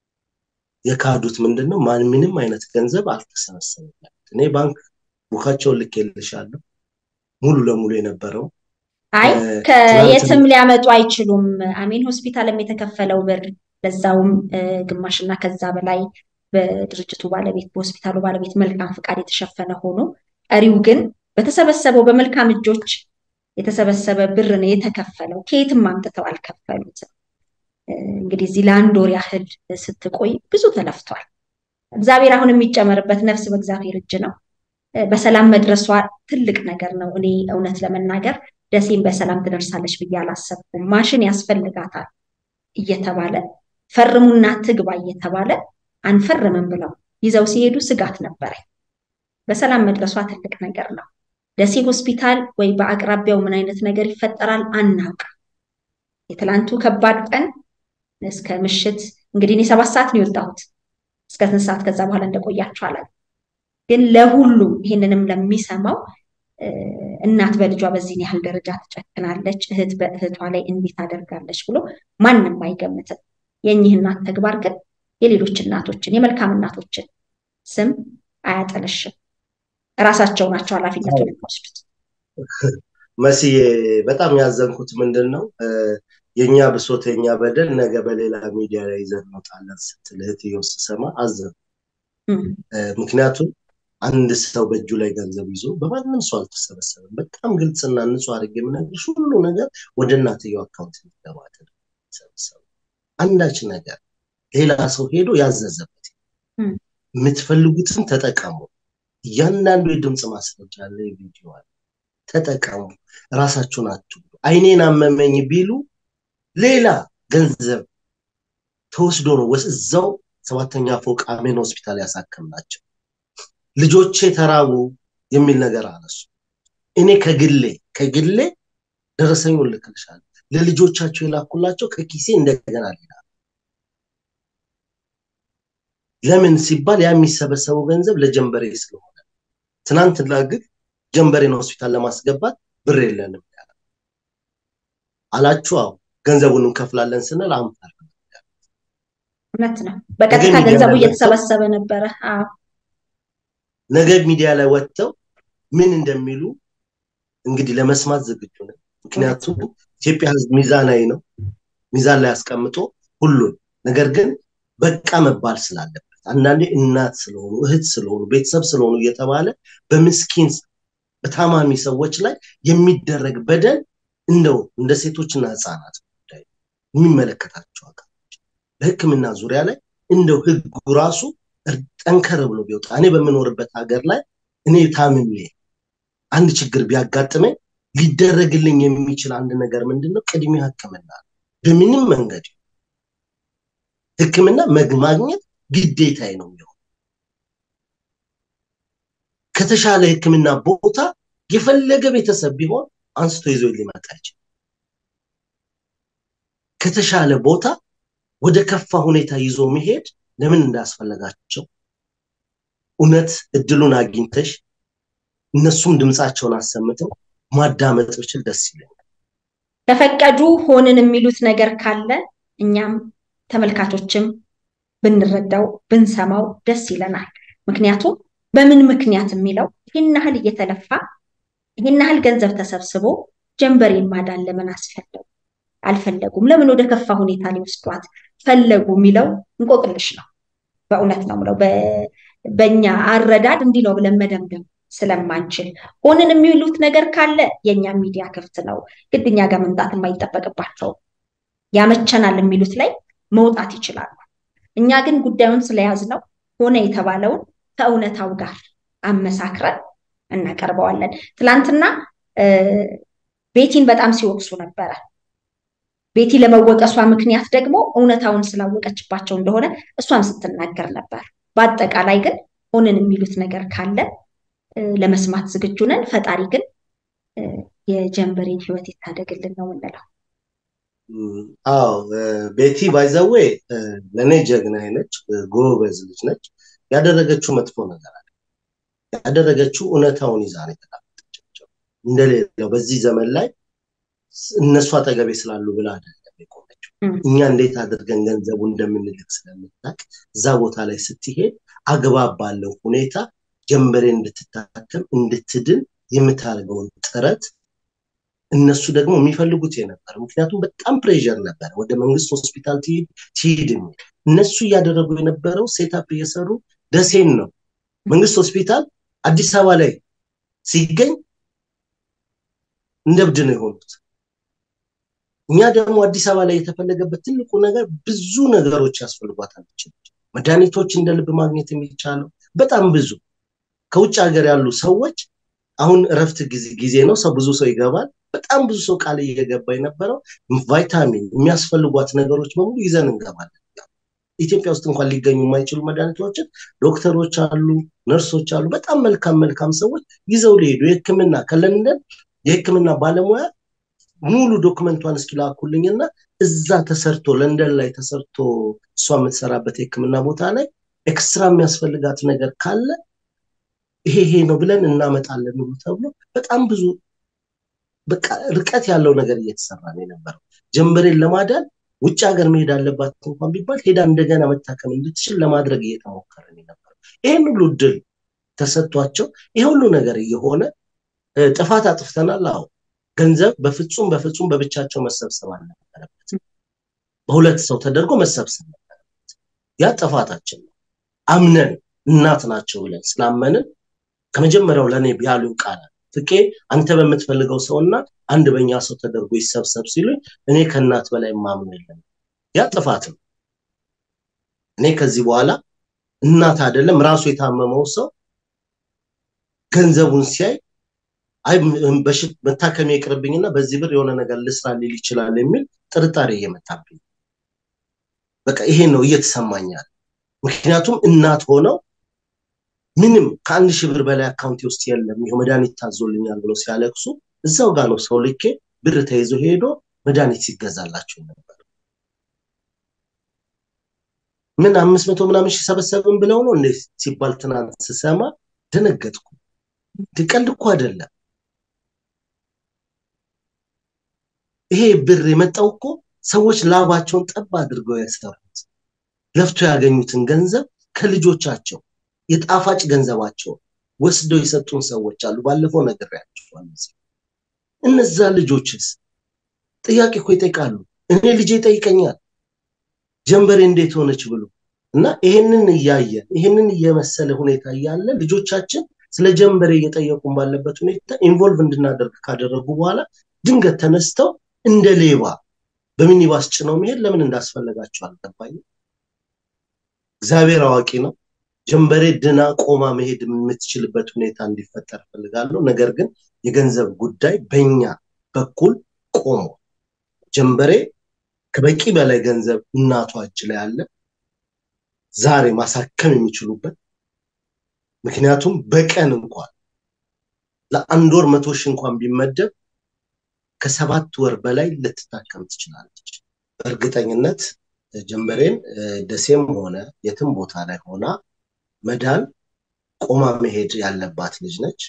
የካዱት ምንድን ነው? ማን ምንም አይነት ገንዘብ አልተሰበሰበም። እኔ ባንክ ቡካቸውን ልኬልሻለሁ ሙሉ ለሙሉ የነበረው አይ ከየትም ሊያመጡ አይችሉም። አሜን ሆስፒታልም የተከፈለው ብር ለዛውም ግማሽና ከዛ በላይ በድርጅቱ ባለቤት በሆስፒታሉ ባለቤት መልካም ፍቃድ የተሸፈነ ሆኖ ቀሪው ግን በተሰበሰበው በመልካም እጆች የተሰበሰበ ብር ነው የተከፈለው። ከየትም አምጥተው አልከፈሉትም። እንግዲህ እዚህ ለአንድ ወር ያህል ስትቆይ ብዙ ተለፍቷል። እግዚአብሔር አሁን የሚጨመርበት ነፍስ በእግዚአብሔር እጅ ነው። በሰላም መድረሷ ትልቅ ነገር ነው። እኔ እውነት ለመናገር ደሴም በሰላም ትደርሳለች ብዬ አላሰብኩም። ማሽን ያስፈልጋታል እየተባለ ፈርሙና ትግባ እየተባለ አንፈርምም ብለው ይዘው ሲሄዱ ስጋት ነበረኝ። በሰላም መድረሷ ትልቅ ነገር ነው። ደሴ ሆስፒታል ወይ በአቅራቢያው ምን አይነት ነገር ይፈጠራል አናውቅም። የትላንቱ ከባድ ቀን እስከ ምሽት እንግዲህ እኔ ሰባት ሰዓት ነው የወጣሁት። እስከ ስንት ሰዓት ከዛ በኋላ እንደቆያችሁ አላውቅም። ግን ለሁሉም ይህንንም ለሚሰማው እናት በልጇ በዚህን ያህል ደረጃ ትጨክናለች፣ እህት በእህቷ ላይ እንዲህ ታደርጋለች ብሎ ማንም አይገምትም። የእኚህ እናት ተግባር ግን የሌሎች እናቶችን የመልካም እናቶችን ስም አያጠለሽም። እራሳቸው ናቸው ኃላፊነቱን የሚወስዱት። መስዬ በጣም ያዘንኩት ምንድን ነው የእኛ ብሶት የእኛ በደል ነገ በሌላ ሚዲያ ላይ ይዘን እንወጣለን ስትል እህትየው ስሰማ አዘን። ምክንያቱም አንድ ሰው በእጁ ላይ ገንዘብ ይዞ በማንም ሰው አልተሰበሰበም። በጣም ግልጽና ንጹህ አድርጌ የምነግርሽ ሁሉ ነገር ወደ እናትየው አካውንት የሚገባ ተሰበሰበ። አንዳች ነገር ሌላ ሰው ሄዶ ያዘዘበት የምትፈልጉትን ተጠቀሙ። እያንዳንዱ የድምፅ ማስረጃ አለ፣ ቪዲዮ አለ። ተጠቀሙ። ራሳችሁን አትጉዱ። አይኔን አመመኝ ቢሉ ሌላ ገንዘብ ተወስዶ ነው እዛው ሰባተኛ ፎቅ አሜን ሆስፒታል ያሳከምናቸው። ልጆቼ ተራቡ የሚል ነገር አነሱ። እኔ ከግሌ ከግሌ ደረሰኙን ልክልሻለሁ። ለልጆቻቸው የላኩላቸው ከኪሴ እንደገና ሌላ ለምን ሲባል ያ የሚሰበሰበው ገንዘብ ለጀንበሬ ስለሆነ ትናንትና ግን ጀንበሬን ሆስፒታል ለማስገባት ብር የለንም አላችሁ። አዎ ገንዘቡን እንከፍላለን ስንል አንፈር እውነት ነው። በቀጥታ ገንዘቡ እየተሰበሰበ ነበረ። ነገ ሚዲያ ላይ ወጥተው ምን እንደሚሉ እንግዲህ ለመስማት ዝግጁ ነን። ምክንያቱም ኢትዮጵያ ሕዝብ ሚዛናዊ ነው። ሚዛን ላይ አስቀምጦ ሁሉን ነገር ግን በቃ መባል ስላለበት አንዳንዴ እናት ስለሆኑ እህት ስለሆኑ ቤተሰብ ስለሆኑ እየተባለ በምስኪን በታማሚ ሰዎች ላይ የሚደረግ በደል እንደው እንደ ሴቶችና ህፃናት ጉዳይ የሚመለከታቸው አካሎች በሕክምና ዙሪያ ላይ እንደው ህጉ ራሱ ጠንከር ብሎ ቢወጣ እኔ በምኖርበት ሀገር ላይ እኔ ታምሜ አንድ ችግር ቢያጋጥመኝ ሊደረግልኝ የሚችል አንድ ነገር ምንድን ነው? ቅድሚያ ህክምና በምንም መንገድ ህክምና ማግኘት ግዴታዬ ነው የሚሆን ከተሻለ ህክምና ቦታ የፈለገ ቤተሰብ ቢሆን አንስቶ ይዞ ሊመጣ ይችላል። ከተሻለ ቦታ ወደ ከፋ ሁኔታ ይዞ መሄድ ለምን እንዳስፈለጋቸው እውነት እድሉን አግኝተሽ እነሱም ድምፃቸውን አሰምተው ማዳመጥ ብችል ደስ ይለኛል። ከፈቀዱ ሆንን የሚሉት ነገር ካለ እኛም ተመልካቾችም ብንረዳው ብንሰማው ደስ ይለናል። ምክንያቱም በምን ምክንያት የሚለው ይህን ያህል እየተለፋ ይህን ያህል ገንዘብ ተሰብስቦ ጀንበሬን ማዳን ለምን አስፈለጉ? አልፈለጉም። ለምን ወደ ከፋ ሁኔታ ሊወስዷት ፈለጉ የሚለው እንቆቅልሽ ነው። በእውነት ነው ምለው በእኛ አረዳድ እንዲህ ነው ብለን መደምደም ስለማንችል ሆንን የሚሉት ነገር ካለ የእኛ ሚዲያ ክፍት ነው። ግድ እኛ ጋር መምጣት የማይጠበቅባቸው ያመቸናል የሚሉት ላይ መውጣት ይችላሉ። እኛ ግን ጉዳዩን ስለያዝነው ሆነ የተባለውን ከእውነታው ጋር አመሳክረን እናቀርበዋለን። ትላንትና ቤቲን በጣም ሲወቅሱ ነበረ። ቤቲ ለመወቀሷ ምክንያት ደግሞ እውነታውን ስላወቀችባቸው እንደሆነ እሷም ስትናገር ነበር። በአጠቃላይ ግን ሆንን የሚሉት ነገር ካለ ለመስማት ዝግጁ ነን። ፈጣሪ ግን የጀንበሬን ሕይወት ይታደግልን ነው የምንለው። አዎ ቤቲ ባይዘዌ ለእኔ ጀግና ነች፣ ጎበዝ ልጅ ነች። ያደረገችው መጥፎ ነገር አለ። ያደረገችው እውነታውን ይዛ ነው የተቀመጠችው። እንደሌለው በዚህ ዘመን ላይ እነሱ አጠገቤ ስላሉ ብላ አይደለም የቆመችው። እኛ እንዴት አድርገን ገንዘቡ እንደምንልክ ስለምታውቅ እዛ ቦታ ላይ ስትሄድ አግባብ ባለው ሁኔታ ጀንበሬ እንድትታከም እንድትድን የምታደርገውን ጥረት እነሱ ደግሞ የሚፈልጉት የነበረ ምክንያቱም በጣም ፕሬዠር ነበረ፣ ወደ መንግስት ሆስፒታል ትሂድ የሚል እነሱ እያደረጉ የነበረው ሴታፕ እየሰሩ ደሴን ነው መንግስት ሆስፒታል አዲስ አበባ ላይ ሲገኝ እንደ እብድ ነው የሆኑት። እኛ ደግሞ አዲስ አበባ ላይ የተፈለገበት ትልቁ ነገር ብዙ ነገሮች ያስፈልጓታል። መድኃኒቶች እንደ ልብ ማግኘት የሚቻለው በጣም ብዙ ከውጭ ሀገር ያሉ ሰዎች አሁን እረፍት ጊዜ ነው፣ ሰው ብዙ ሰው ይገባል። በጣም ብዙ ሰው ቃል እየገባ የነበረው ቫይታሚን የሚያስፈልጓት ነገሮች በሙሉ ይዘን እንገባለን። ኢትዮጵያ ውስጥ እንኳን ሊገኙ የማይችሉ መድኃኒቶችን ዶክተሮች አሉ፣ ነርሶች አሉ፣ በጣም መልካም መልካም ሰዎች ይዘው ሊሄዱ የህክምና ከለንደን የህክምና ባለሙያ ሙሉ ዶክመንቷን እስኪላኩልኝና እዛ ተሰርቶ ለንደን ላይ ተሰርቶ እሷ የምትሰራበት የህክምና ቦታ ላይ ኤክስትራ የሚያስፈልጋት ነገር ካለ ይሄ ይሄ ነው ብለን እናመጣለን ብሎ ተብሎ በጣም ብዙ በቃ ርቀት ያለው ነገር እየተሰራ ነው የነበረው። ጀንበሬን ለማዳን ውጭ ሀገር መሄድ አለባት እንኳን ቢባል ሄዳ እንደገና መታከም እንድትችል ለማድረግ እየተሞከረ ነው የነበረው። ይህን ሁሉ ድል ተሰጥቷቸው ይህ ሁሉ ነገር እየሆነ ጥፋት አጥፍተናል። አዎ ገንዘብ በፍጹም በፍጹም በብቻቸው መሰብሰብ አልነበረበት። በሁለት ሰው ተደርጎ መሰብሰብ ነበረበት። ያ ጥፋታችን ነው። አምነን እናት ናቸው ብለን ስላመንን ከመጀመሪያው ለእኔ ያሉኝ ቃላት ፍቄ አንተ በምትፈልገው ሰውና አንድ በእኛ ሰው ተደርጎ ይሰብሰብ ሲሉኝ እኔ ከእናት በላይ ማምኑ የለም። ያ ጥፋት ነው። እኔ ከዚህ በኋላ እናት አይደለም ራሱ የታመመው ሰው ገንዘቡን ሲያይ አይ መታከሚያ ይቅርብኝና በዚህ ብር የሆነ ነገር ልስራ ሊል ይችላል የሚል ጥርጣሬ እየመጣብኝ በቃ ይሄ ነው እየተሰማኛል። ምክንያቱም እናት ሆነው ምንም ከአንድ ሺህ ብር በላይ አካውንቴ ውስጥ የለም ይኸው መድኃኒት ታዞልኛል ብሎ ሲያለቅሱ እዛው ጋር ነው ሰው ልኬ ብር ተይዞ ሄዶ መድኃኒት ሲገዛላቸው ነበር። ምን አምስት መቶ ምናምን ሺህ ሰበሰብን ብለው ነው እንደ ሲባል ትናንት ስሰማ ደነገጥኩ። ቀልድ እኮ አይደለም። ይሄ ብር የመጣው እኮ ሰዎች ላባቸውን ጠብ አድርገው ያሰሩት ለፍቶ ያገኙትን ገንዘብ ከልጆቻቸው የጣፋጭ ገንዘባቸው ወስደው የሰጡን ሰዎች አሉ። ባለፈው ነግሬያቸዋለሁ። እነዛ ልጆችስ ጥያቄ እኮ ይጠይቃሉ። እኔ ልጄ ይጠይቀኛል ጀንበሬ እንዴት ሆነች ብሎ እና ይሄንን እያየን ይሄንን እየመሰለ ሁኔታ እያለ ልጆቻችን ስለ ጀንበሬ እየጠየቁን ባለበት ሁኔታ ኢንቮልቭ እንድናደርግ ካደረጉ በኋላ ድንገት ተነስተው እንደ ሌባ በሚኒባስ ጭነው መሄድ ለምን እንዳስፈለጋቸው አልገባኝም። እግዚአብሔር አዋቂ ነው። ጀንበሬ ድና ቆማ መሄድ የምትችልበት ሁኔታ እንዲፈጠር ፈልጋለሁ። ነገር ግን የገንዘብ ጉዳይ በኛ በኩል ቆሞ ጀንበሬ ከበቂ በላይ ገንዘብ እናቷ እጅ ላይ አለ። ዛሬ ማሳከም የሚችሉበት ምክንያቱም በቀን እንኳን ለአንድ ወር መቶ ሺህ እንኳን ቢመደብ ከሰባት ወር በላይ ልትታከም ትችላለች። በእርግጠኝነት ጀንበሬን ደሴም ሆነ የትም ቦታ ላይ ሆና መዳን ቆማ መሄድ ያለባት ልጅ ነች።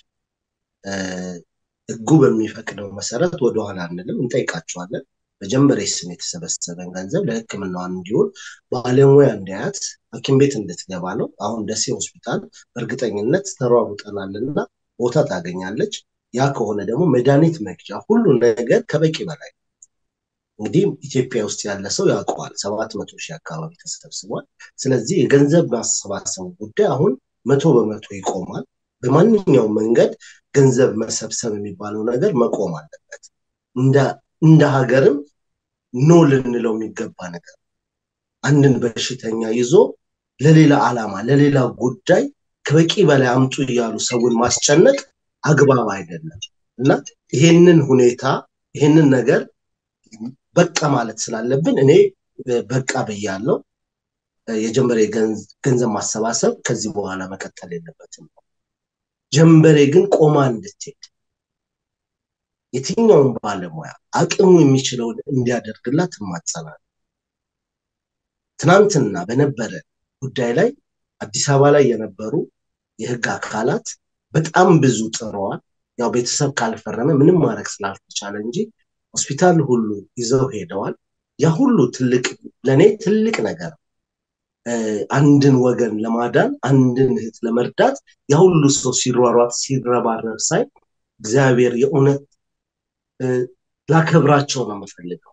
ሕጉ በሚፈቅደው መሰረት ወደኋላ አንልም፣ እንጠይቃቸዋለን። በጀንበሬ ስም የተሰበሰበን ገንዘብ ለሕክምናዋን እንዲውል ባለሙያ እንዲያያት ሐኪም ቤት እንድትገባ ነው። አሁን ደሴ ሆስፒታል በእርግጠኝነት ተሯሩጠናልና ቦታ ታገኛለች። ያ ከሆነ ደግሞ መድኃኒት መግዣ ሁሉ ነገር ከበቂ በላይ እንግዲህ ኢትዮጵያ ውስጥ ያለ ሰው ያውቀዋል። ሰባት መቶ ሺህ አካባቢ ተሰብስቧል። ስለዚህ የገንዘብ ማሰባሰቡ ጉዳይ አሁን መቶ በመቶ ይቆማል። በማንኛውም መንገድ ገንዘብ መሰብሰብ የሚባለው ነገር መቆም አለበት። እንደ ሀገርም ኖ ልንለው የሚገባ ነገር አንድን በሽተኛ ይዞ ለሌላ ዓላማ ለሌላ ጉዳይ ከበቂ በላይ አምጡ እያሉ ሰውን ማስጨነቅ አግባብ አይደለም እና ይሄንን ሁኔታ ይሄንን ነገር በቃ ማለት ስላለብን እኔ በቃ ብያለሁ። የጀንበሬ ገንዘብ ማሰባሰብ ከዚህ በኋላ መቀጠል የለበትም። ጀንበሬ ግን ቆማ እንድትሄድ የትኛውን ባለሙያ አቅሙ የሚችለውን እንዲያደርግላት እማጸናለሁ። ትናንትና በነበረ ጉዳይ ላይ አዲስ አበባ ላይ የነበሩ የህግ አካላት በጣም ብዙ ጥረዋል። ያው ቤተሰብ ካልፈረመ ምንም ማድረግ ስላልተቻለ እንጂ ሆስፒታል ሁሉ ይዘው ሄደዋል። ያ ሁሉ ትልቅ ለእኔ ትልቅ ነገር አንድን ወገን ለማዳን አንድን እህት ለመርዳት ያ ሁሉ ሰው ሲሯሯጥ ሲረባረብ ሳይ እግዚአብሔር የእውነት ላከብራቸው ነው የምፈልገው።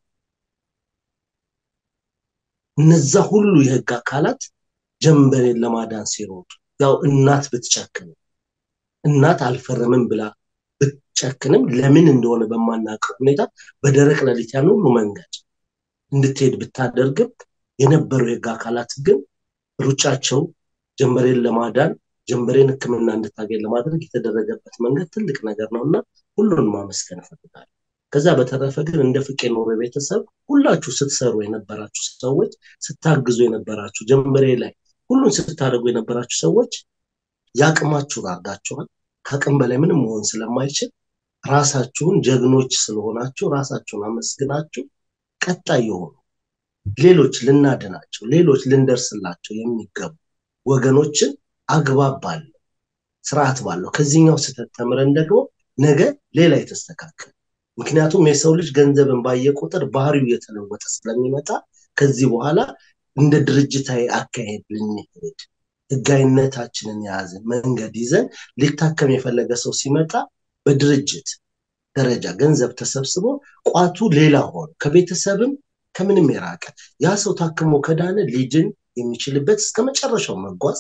እነዛ ሁሉ የህግ አካላት ጀንበሬን ለማዳን ሲሮጡ ያው እናት ብትጨክንም እናት አልፈረምም ብላ ብትጨክንም ለምን እንደሆነ በማናውቀው ሁኔታ በደረቅ ሌሊት ያን ሁሉ መንገድ እንድትሄድ ብታደርግም የነበሩ የህግ አካላት ግን ሩጫቸው ጀንበሬን ለማዳን ጀንበሬን ሕክምና እንድታገኝ ለማድረግ የተደረገበት መንገድ ትልቅ ነገር ነው እና ሁሉን ማመስገን እፈልጋለሁ። ከዛ በተረፈ ግን እንደ ፍቄ ኖሮ ቤተሰብ ሁላችሁ ስትሰሩ የነበራችሁ ሰዎች፣ ስታግዙ የነበራችሁ ጀንበሬ ላይ ሁሉን ስታደርጉ የነበራችሁ ሰዎች የአቅማችሁን አድርጋችኋል። ከአቅም በላይ ምንም መሆን ስለማይችል ራሳችሁን ጀግኖች ስለሆናችሁ ራሳችሁን አመስግናችሁ ቀጣይ የሆኑ ሌሎች ልናድናቸው ሌሎች ልንደርስላቸው የሚገቡ ወገኖችን አግባብ ባለው ስርዓት ባለው ከዚህኛው ስህተት ተምረን ደግሞ ነገ ሌላ የተስተካከለ ምክንያቱም የሰው ልጅ ገንዘብን ባየ ቁጥር ባህሪው እየተለወጠ ስለሚመጣ ከዚህ በኋላ እንደ ድርጅታዊ አካሄድ ልንሄድ ህጋዊነታችንን የያዝን መንገድ ይዘን ሊታከም የፈለገ ሰው ሲመጣ በድርጅት ደረጃ ገንዘብ ተሰብስቦ ቋቱ ሌላ ሆኖ ከቤተሰብም ከምንም የራቀ ያ ሰው ታክሞ ከዳነ ሊድን የሚችልበት እስከ መጨረሻው መጓዝ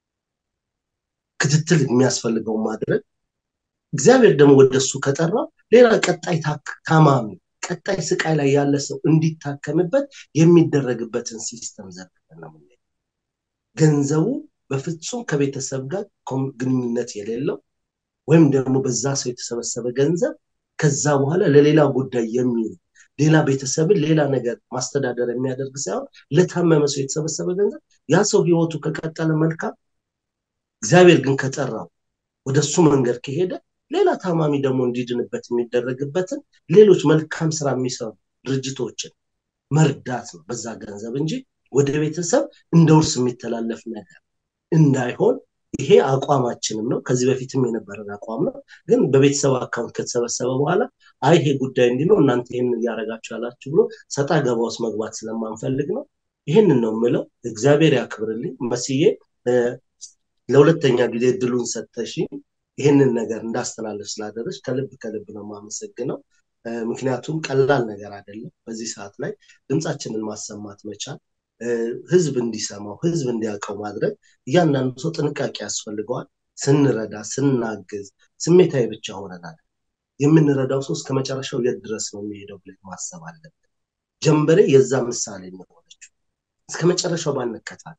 ክትትል የሚያስፈልገው ማድረግ እግዚአብሔር ደግሞ ወደሱ ከጠራው ሌላ ቀጣይ ታማሚ ቀጣይ ስቃይ ላይ ያለ ሰው እንዲታከምበት የሚደረግበትን ሲስተም ዘርግተን ነው ገንዘቡ በፍጹም ከቤተሰብ ጋር ግንኙነት የሌለው ወይም ደግሞ በዛ ሰው የተሰበሰበ ገንዘብ ከዛ በኋላ ለሌላ ጉዳይ የሚውል ሌላ ቤተሰብን ሌላ ነገር ማስተዳደር የሚያደርግ ሳይሆን ለታመመ ሰው የተሰበሰበ ገንዘብ ያ ሰው ህይወቱ ከቀጠለ መልካም፣ እግዚአብሔር ግን ከጠራው ወደ እሱ መንገድ ከሄደ ሌላ ታማሚ ደግሞ እንዲድንበት የሚደረግበትን ሌሎች መልካም ስራ የሚሰሩ ድርጅቶችን መርዳት ነው በዛ ገንዘብ እንጂ ወደ ቤተሰብ እንደ ውርስ የሚተላለፍ ነገር እንዳይሆን ይሄ አቋማችንም ነው። ከዚህ በፊትም የነበረን አቋም ነው። ግን በቤተሰብ አካውንት ከተሰበሰበ በኋላ አይ ይሄ ጉዳይ እንዲህ ነው እናንተ ይህን እያደረጋችሁ ያላችሁ ብሎ ሰጣ ገባ ውስጥ መግባት ስለማንፈልግ ነው። ይህንን ነው የምለው። እግዚአብሔር ያክብርልኝ። መስዬ ለሁለተኛ ጊዜ እድሉን ሰጠሽ ይህንን ነገር እንዳስተላለፍ ስላደረች ከልብ ከልብ ነው የማመሰግነው። ምክንያቱም ቀላል ነገር አይደለም። በዚህ ሰዓት ላይ ድምፃችንን ማሰማት መቻል ህዝብ እንዲሰማው ህዝብ እንዲያውቀው ማድረግ እያንዳንዱ ሰው ጥንቃቄ ያስፈልገዋል። ስንረዳ ስናግዝ ስሜታዊ ብቻ ሆነናል። የምንረዳው ሰው እስከ መጨረሻው የት ድረስ ነው የሚሄደው ብለን ማሰብ አለብን። ጀንበሬ የዛ ምሳሌ የሆነችው እስከ መጨረሻው ባንከታተል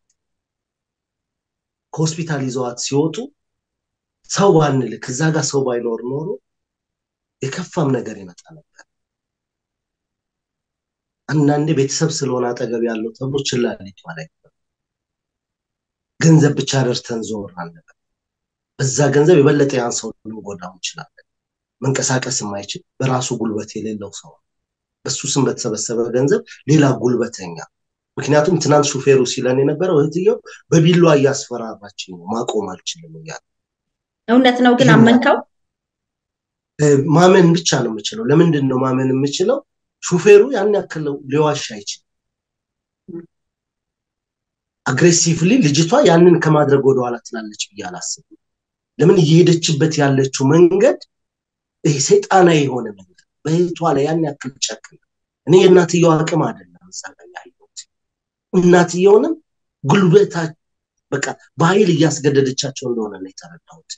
ከሆስፒታል ይዘዋት ሲወጡ ሰው ባንልክ እዛ ጋር ሰው ባይኖር ኖሮ የከፋም ነገር ይመጣ ነበር። አንዳንዴ ቤተሰብ ስለሆነ አጠገብ ያለው ተብሎ ችላ ሊባል አይገባም። ገንዘብ ብቻ ደርተን ዞር አለበት። በዛ ገንዘብ የበለጠ ያን ሰው ልንጎዳው እንችላለን። መንቀሳቀስ የማይችል በራሱ ጉልበት የሌለው ሰው በሱ ስም በተሰበሰበ ገንዘብ ሌላ ጉልበተኛ ምክንያቱም ትናንት ሹፌሩ ሲለን የነበረው እህትየው በቢሏ እያስፈራራችኝ ነው ማቆም አልችልም እያለ እውነት ነው ግን አመንከው? ማመን ብቻ ነው የምችለው። ለምንድን ነው ማመን የምችለው? ሹፌሩ ያን ያክል ሊዋሽ አይችልም። አግሬሲቭሊ ልጅቷ ያንን ከማድረግ ወደኋላ ትላለች ብዬ አላስብም። ለምን እየሄደችበት ያለችው መንገድ ይሄ ሰይጣናዊ የሆነ መንገድ በእህቷ ላይ ያን ያክል ጨክን እኔ የእናትየው አቅም አይደለም እዛ ላይ ያየሁት። እናትየውንም ጉልበታ በቃ በኃይል እያስገደደቻቸው እንደሆነ ነው የተረዳሁት።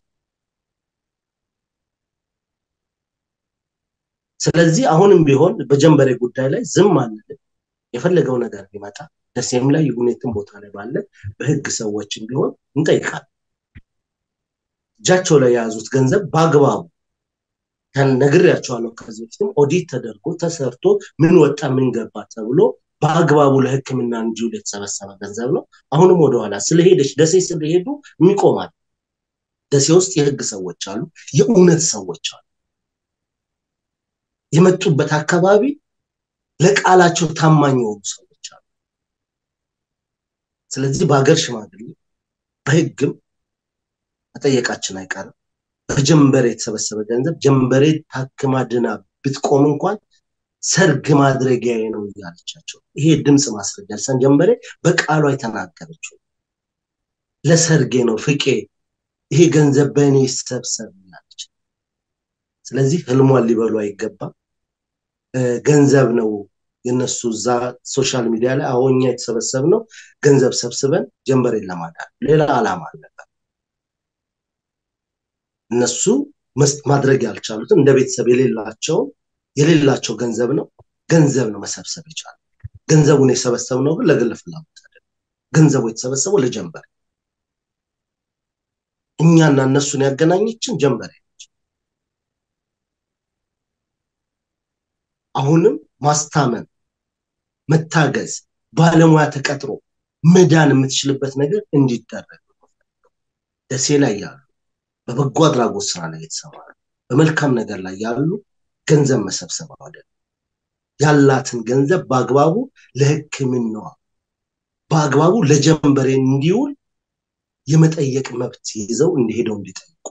ስለዚህ አሁንም ቢሆን በጀንበሬ ጉዳይ ላይ ዝም አንልም። የፈለገው ነገር ቢመጣ ደሴም ላይ ይሁን የትም ቦታ ላይ ባለ በህግ ሰዎችም ቢሆን እንጠይቃለን። እጃቸው ላይ የያዙት ገንዘብ በአግባቡ ነግሬያቸዋለሁ። ከዚህ በፊትም ኦዲት ተደርጎ ተሰርቶ ምን ወጣ ምን ገባ ተብሎ በአግባቡ ለሕክምና እንዲውል የተሰበሰበ ገንዘብ ነው። አሁንም ወደኋላ ስለሄደች ደሴ ስለሄዱ የሚቆማል። ደሴ ውስጥ የህግ ሰዎች አሉ፣ የእውነት ሰዎች አሉ። የመጡበት አካባቢ ለቃላቸው ታማኝ የሆኑ ሰዎች አሉ። ስለዚህ በሀገር ሽማግሌ በህግም መጠየቃችን አይቀርም። በጀንበሬ የተሰበሰበ ገንዘብ ጀንበሬ ታክማ ድና ብትቆም እንኳን ሰርግ ማድረጊያዬ ነው እያለቻቸው ይሄ ድምፅ ማስረጃ ልሳን ጀንበሬ በቃሏ የተናገረችው ለሰርጌ ነው ፍቄ ይሄ ገንዘብ በእኔ ይሰብሰብ እያለች ስለዚህ ህልሟን ሊበሉ አይገባም ገንዘብ ነው የነሱ እዛ ሶሻል ሚዲያ ላይ አሁኛ የተሰበሰብ ነው ገንዘብ ሰብስበን ጀንበሬን ለማዳን ሌላ አላማ አልነበር እነሱ ማድረግ ያልቻሉትን እንደ ቤተሰብ የሌላቸውን የሌላቸው ገንዘብ ነው ገንዘብ ነው መሰብሰብ ይቻላል ገንዘቡን የሰበሰብ ነው ግን ለግል ፍላጎት አይደለም ገንዘቡ የተሰበሰበው ለጀንበሬ እኛና እነሱን ያገናኘችን ጀንበሬ ነች አሁንም ማስታመን መታገዝ ባለሙያ ተቀጥሮ መዳን የምትችልበት ነገር እንዲደረግ ደሴ ላይ ያሉ በበጎ አድራጎት ስራ ላይ የተሰማሩ በመልካም ነገር ላይ ያሉ ገንዘብ መሰብሰብ አይደለም ያላትን ገንዘብ በአግባቡ ለህክምናዋ በአግባቡ ለጀንበሬ እንዲውል የመጠየቅ መብት ይዘው እንዲሄደው እንዲጠይቁ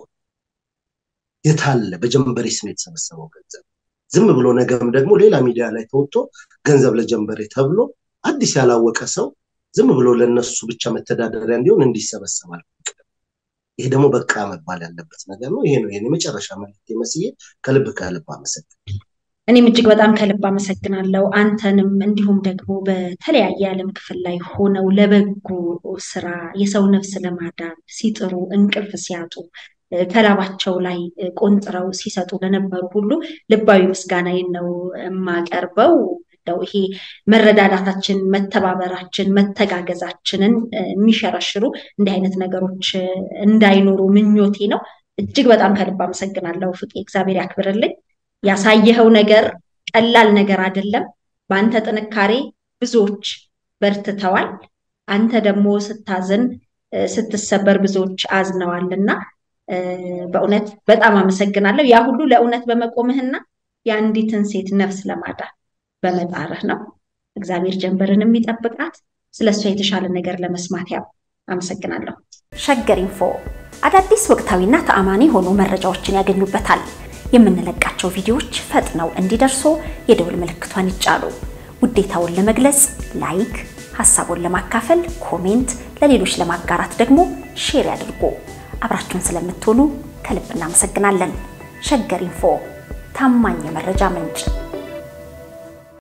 የታለ በጀንበሬ ስም የተሰበሰበው ገንዘብ ዝም ብሎ ነገም ደግሞ ሌላ ሚዲያ ላይ ተወጥቶ ገንዘብ ለጀንበሬ ተብሎ አዲስ ያላወቀ ሰው ዝም ብሎ ለነሱ ብቻ መተዳደሪያ እንዲሆን እንዲሰበሰባል ይሄ ደግሞ በቃ መባል ያለበት ነገር ነው ይሄ ነው ይሄ የመጨረሻ መልክት መስዬ ከልብ ከልብ አመሰግናለሁ እኔም እጅግ በጣም ከልብ አመሰግናለሁ አንተንም እንዲሁም ደግሞ በተለያየ የዓለም ክፍል ላይ ሆነው ለበጎ ስራ የሰው ነፍስ ለማዳን ሲጥሩ እንቅልፍ ሲያጡ ከላባቸው ላይ ቆንጥረው ሲሰጡ ለነበሩ ሁሉ ልባዊ ምስጋናዬን ነው የማቀርበው እንደው ይሄ መረዳዳታችን መተባበራችን መተጋገዛችንን የሚሸረሽሩ እንዲህ አይነት ነገሮች እንዳይኖሩ ምኞቴ ነው እጅግ በጣም ከልብ አመሰግናለሁ ፍቄ እግዚአብሔር ያክብርልኝ ያሳየኸው ነገር ቀላል ነገር አይደለም በአንተ ጥንካሬ ብዙዎች በርትተዋል አንተ ደግሞ ስታዝን ስትሰበር ብዙዎች አዝነዋል እና በእውነት በጣም አመሰግናለሁ ያ ሁሉ ለእውነት በመቆምህና የአንዲትን ሴት ነፍስ ለማዳን በመጣርህ ነው እግዚአብሔር ጀንበርን የሚጠብቃት ስለሷ የተሻለ ነገር ለመስማት ያው አመሰግናለሁ ሸገር ኢንፎ አዳዲስ ወቅታዊና ተአማኒ የሆኑ መረጃዎችን ያገኙበታል የምንለቃቸው ቪዲዮዎች ፈጥነው እንዲደርሱ የደውል ምልክቷን ይጫኑ ውዴታውን ለመግለጽ ላይክ ሀሳቡን ለማካፈል ኮሜንት ለሌሎች ለማጋራት ደግሞ ሼር ያድርጉ አብራችሁን ስለምትሆኑ ከልብ እናመሰግናለን ሸገር ኢንፎ ታማኝ የመረጃ ምንጭ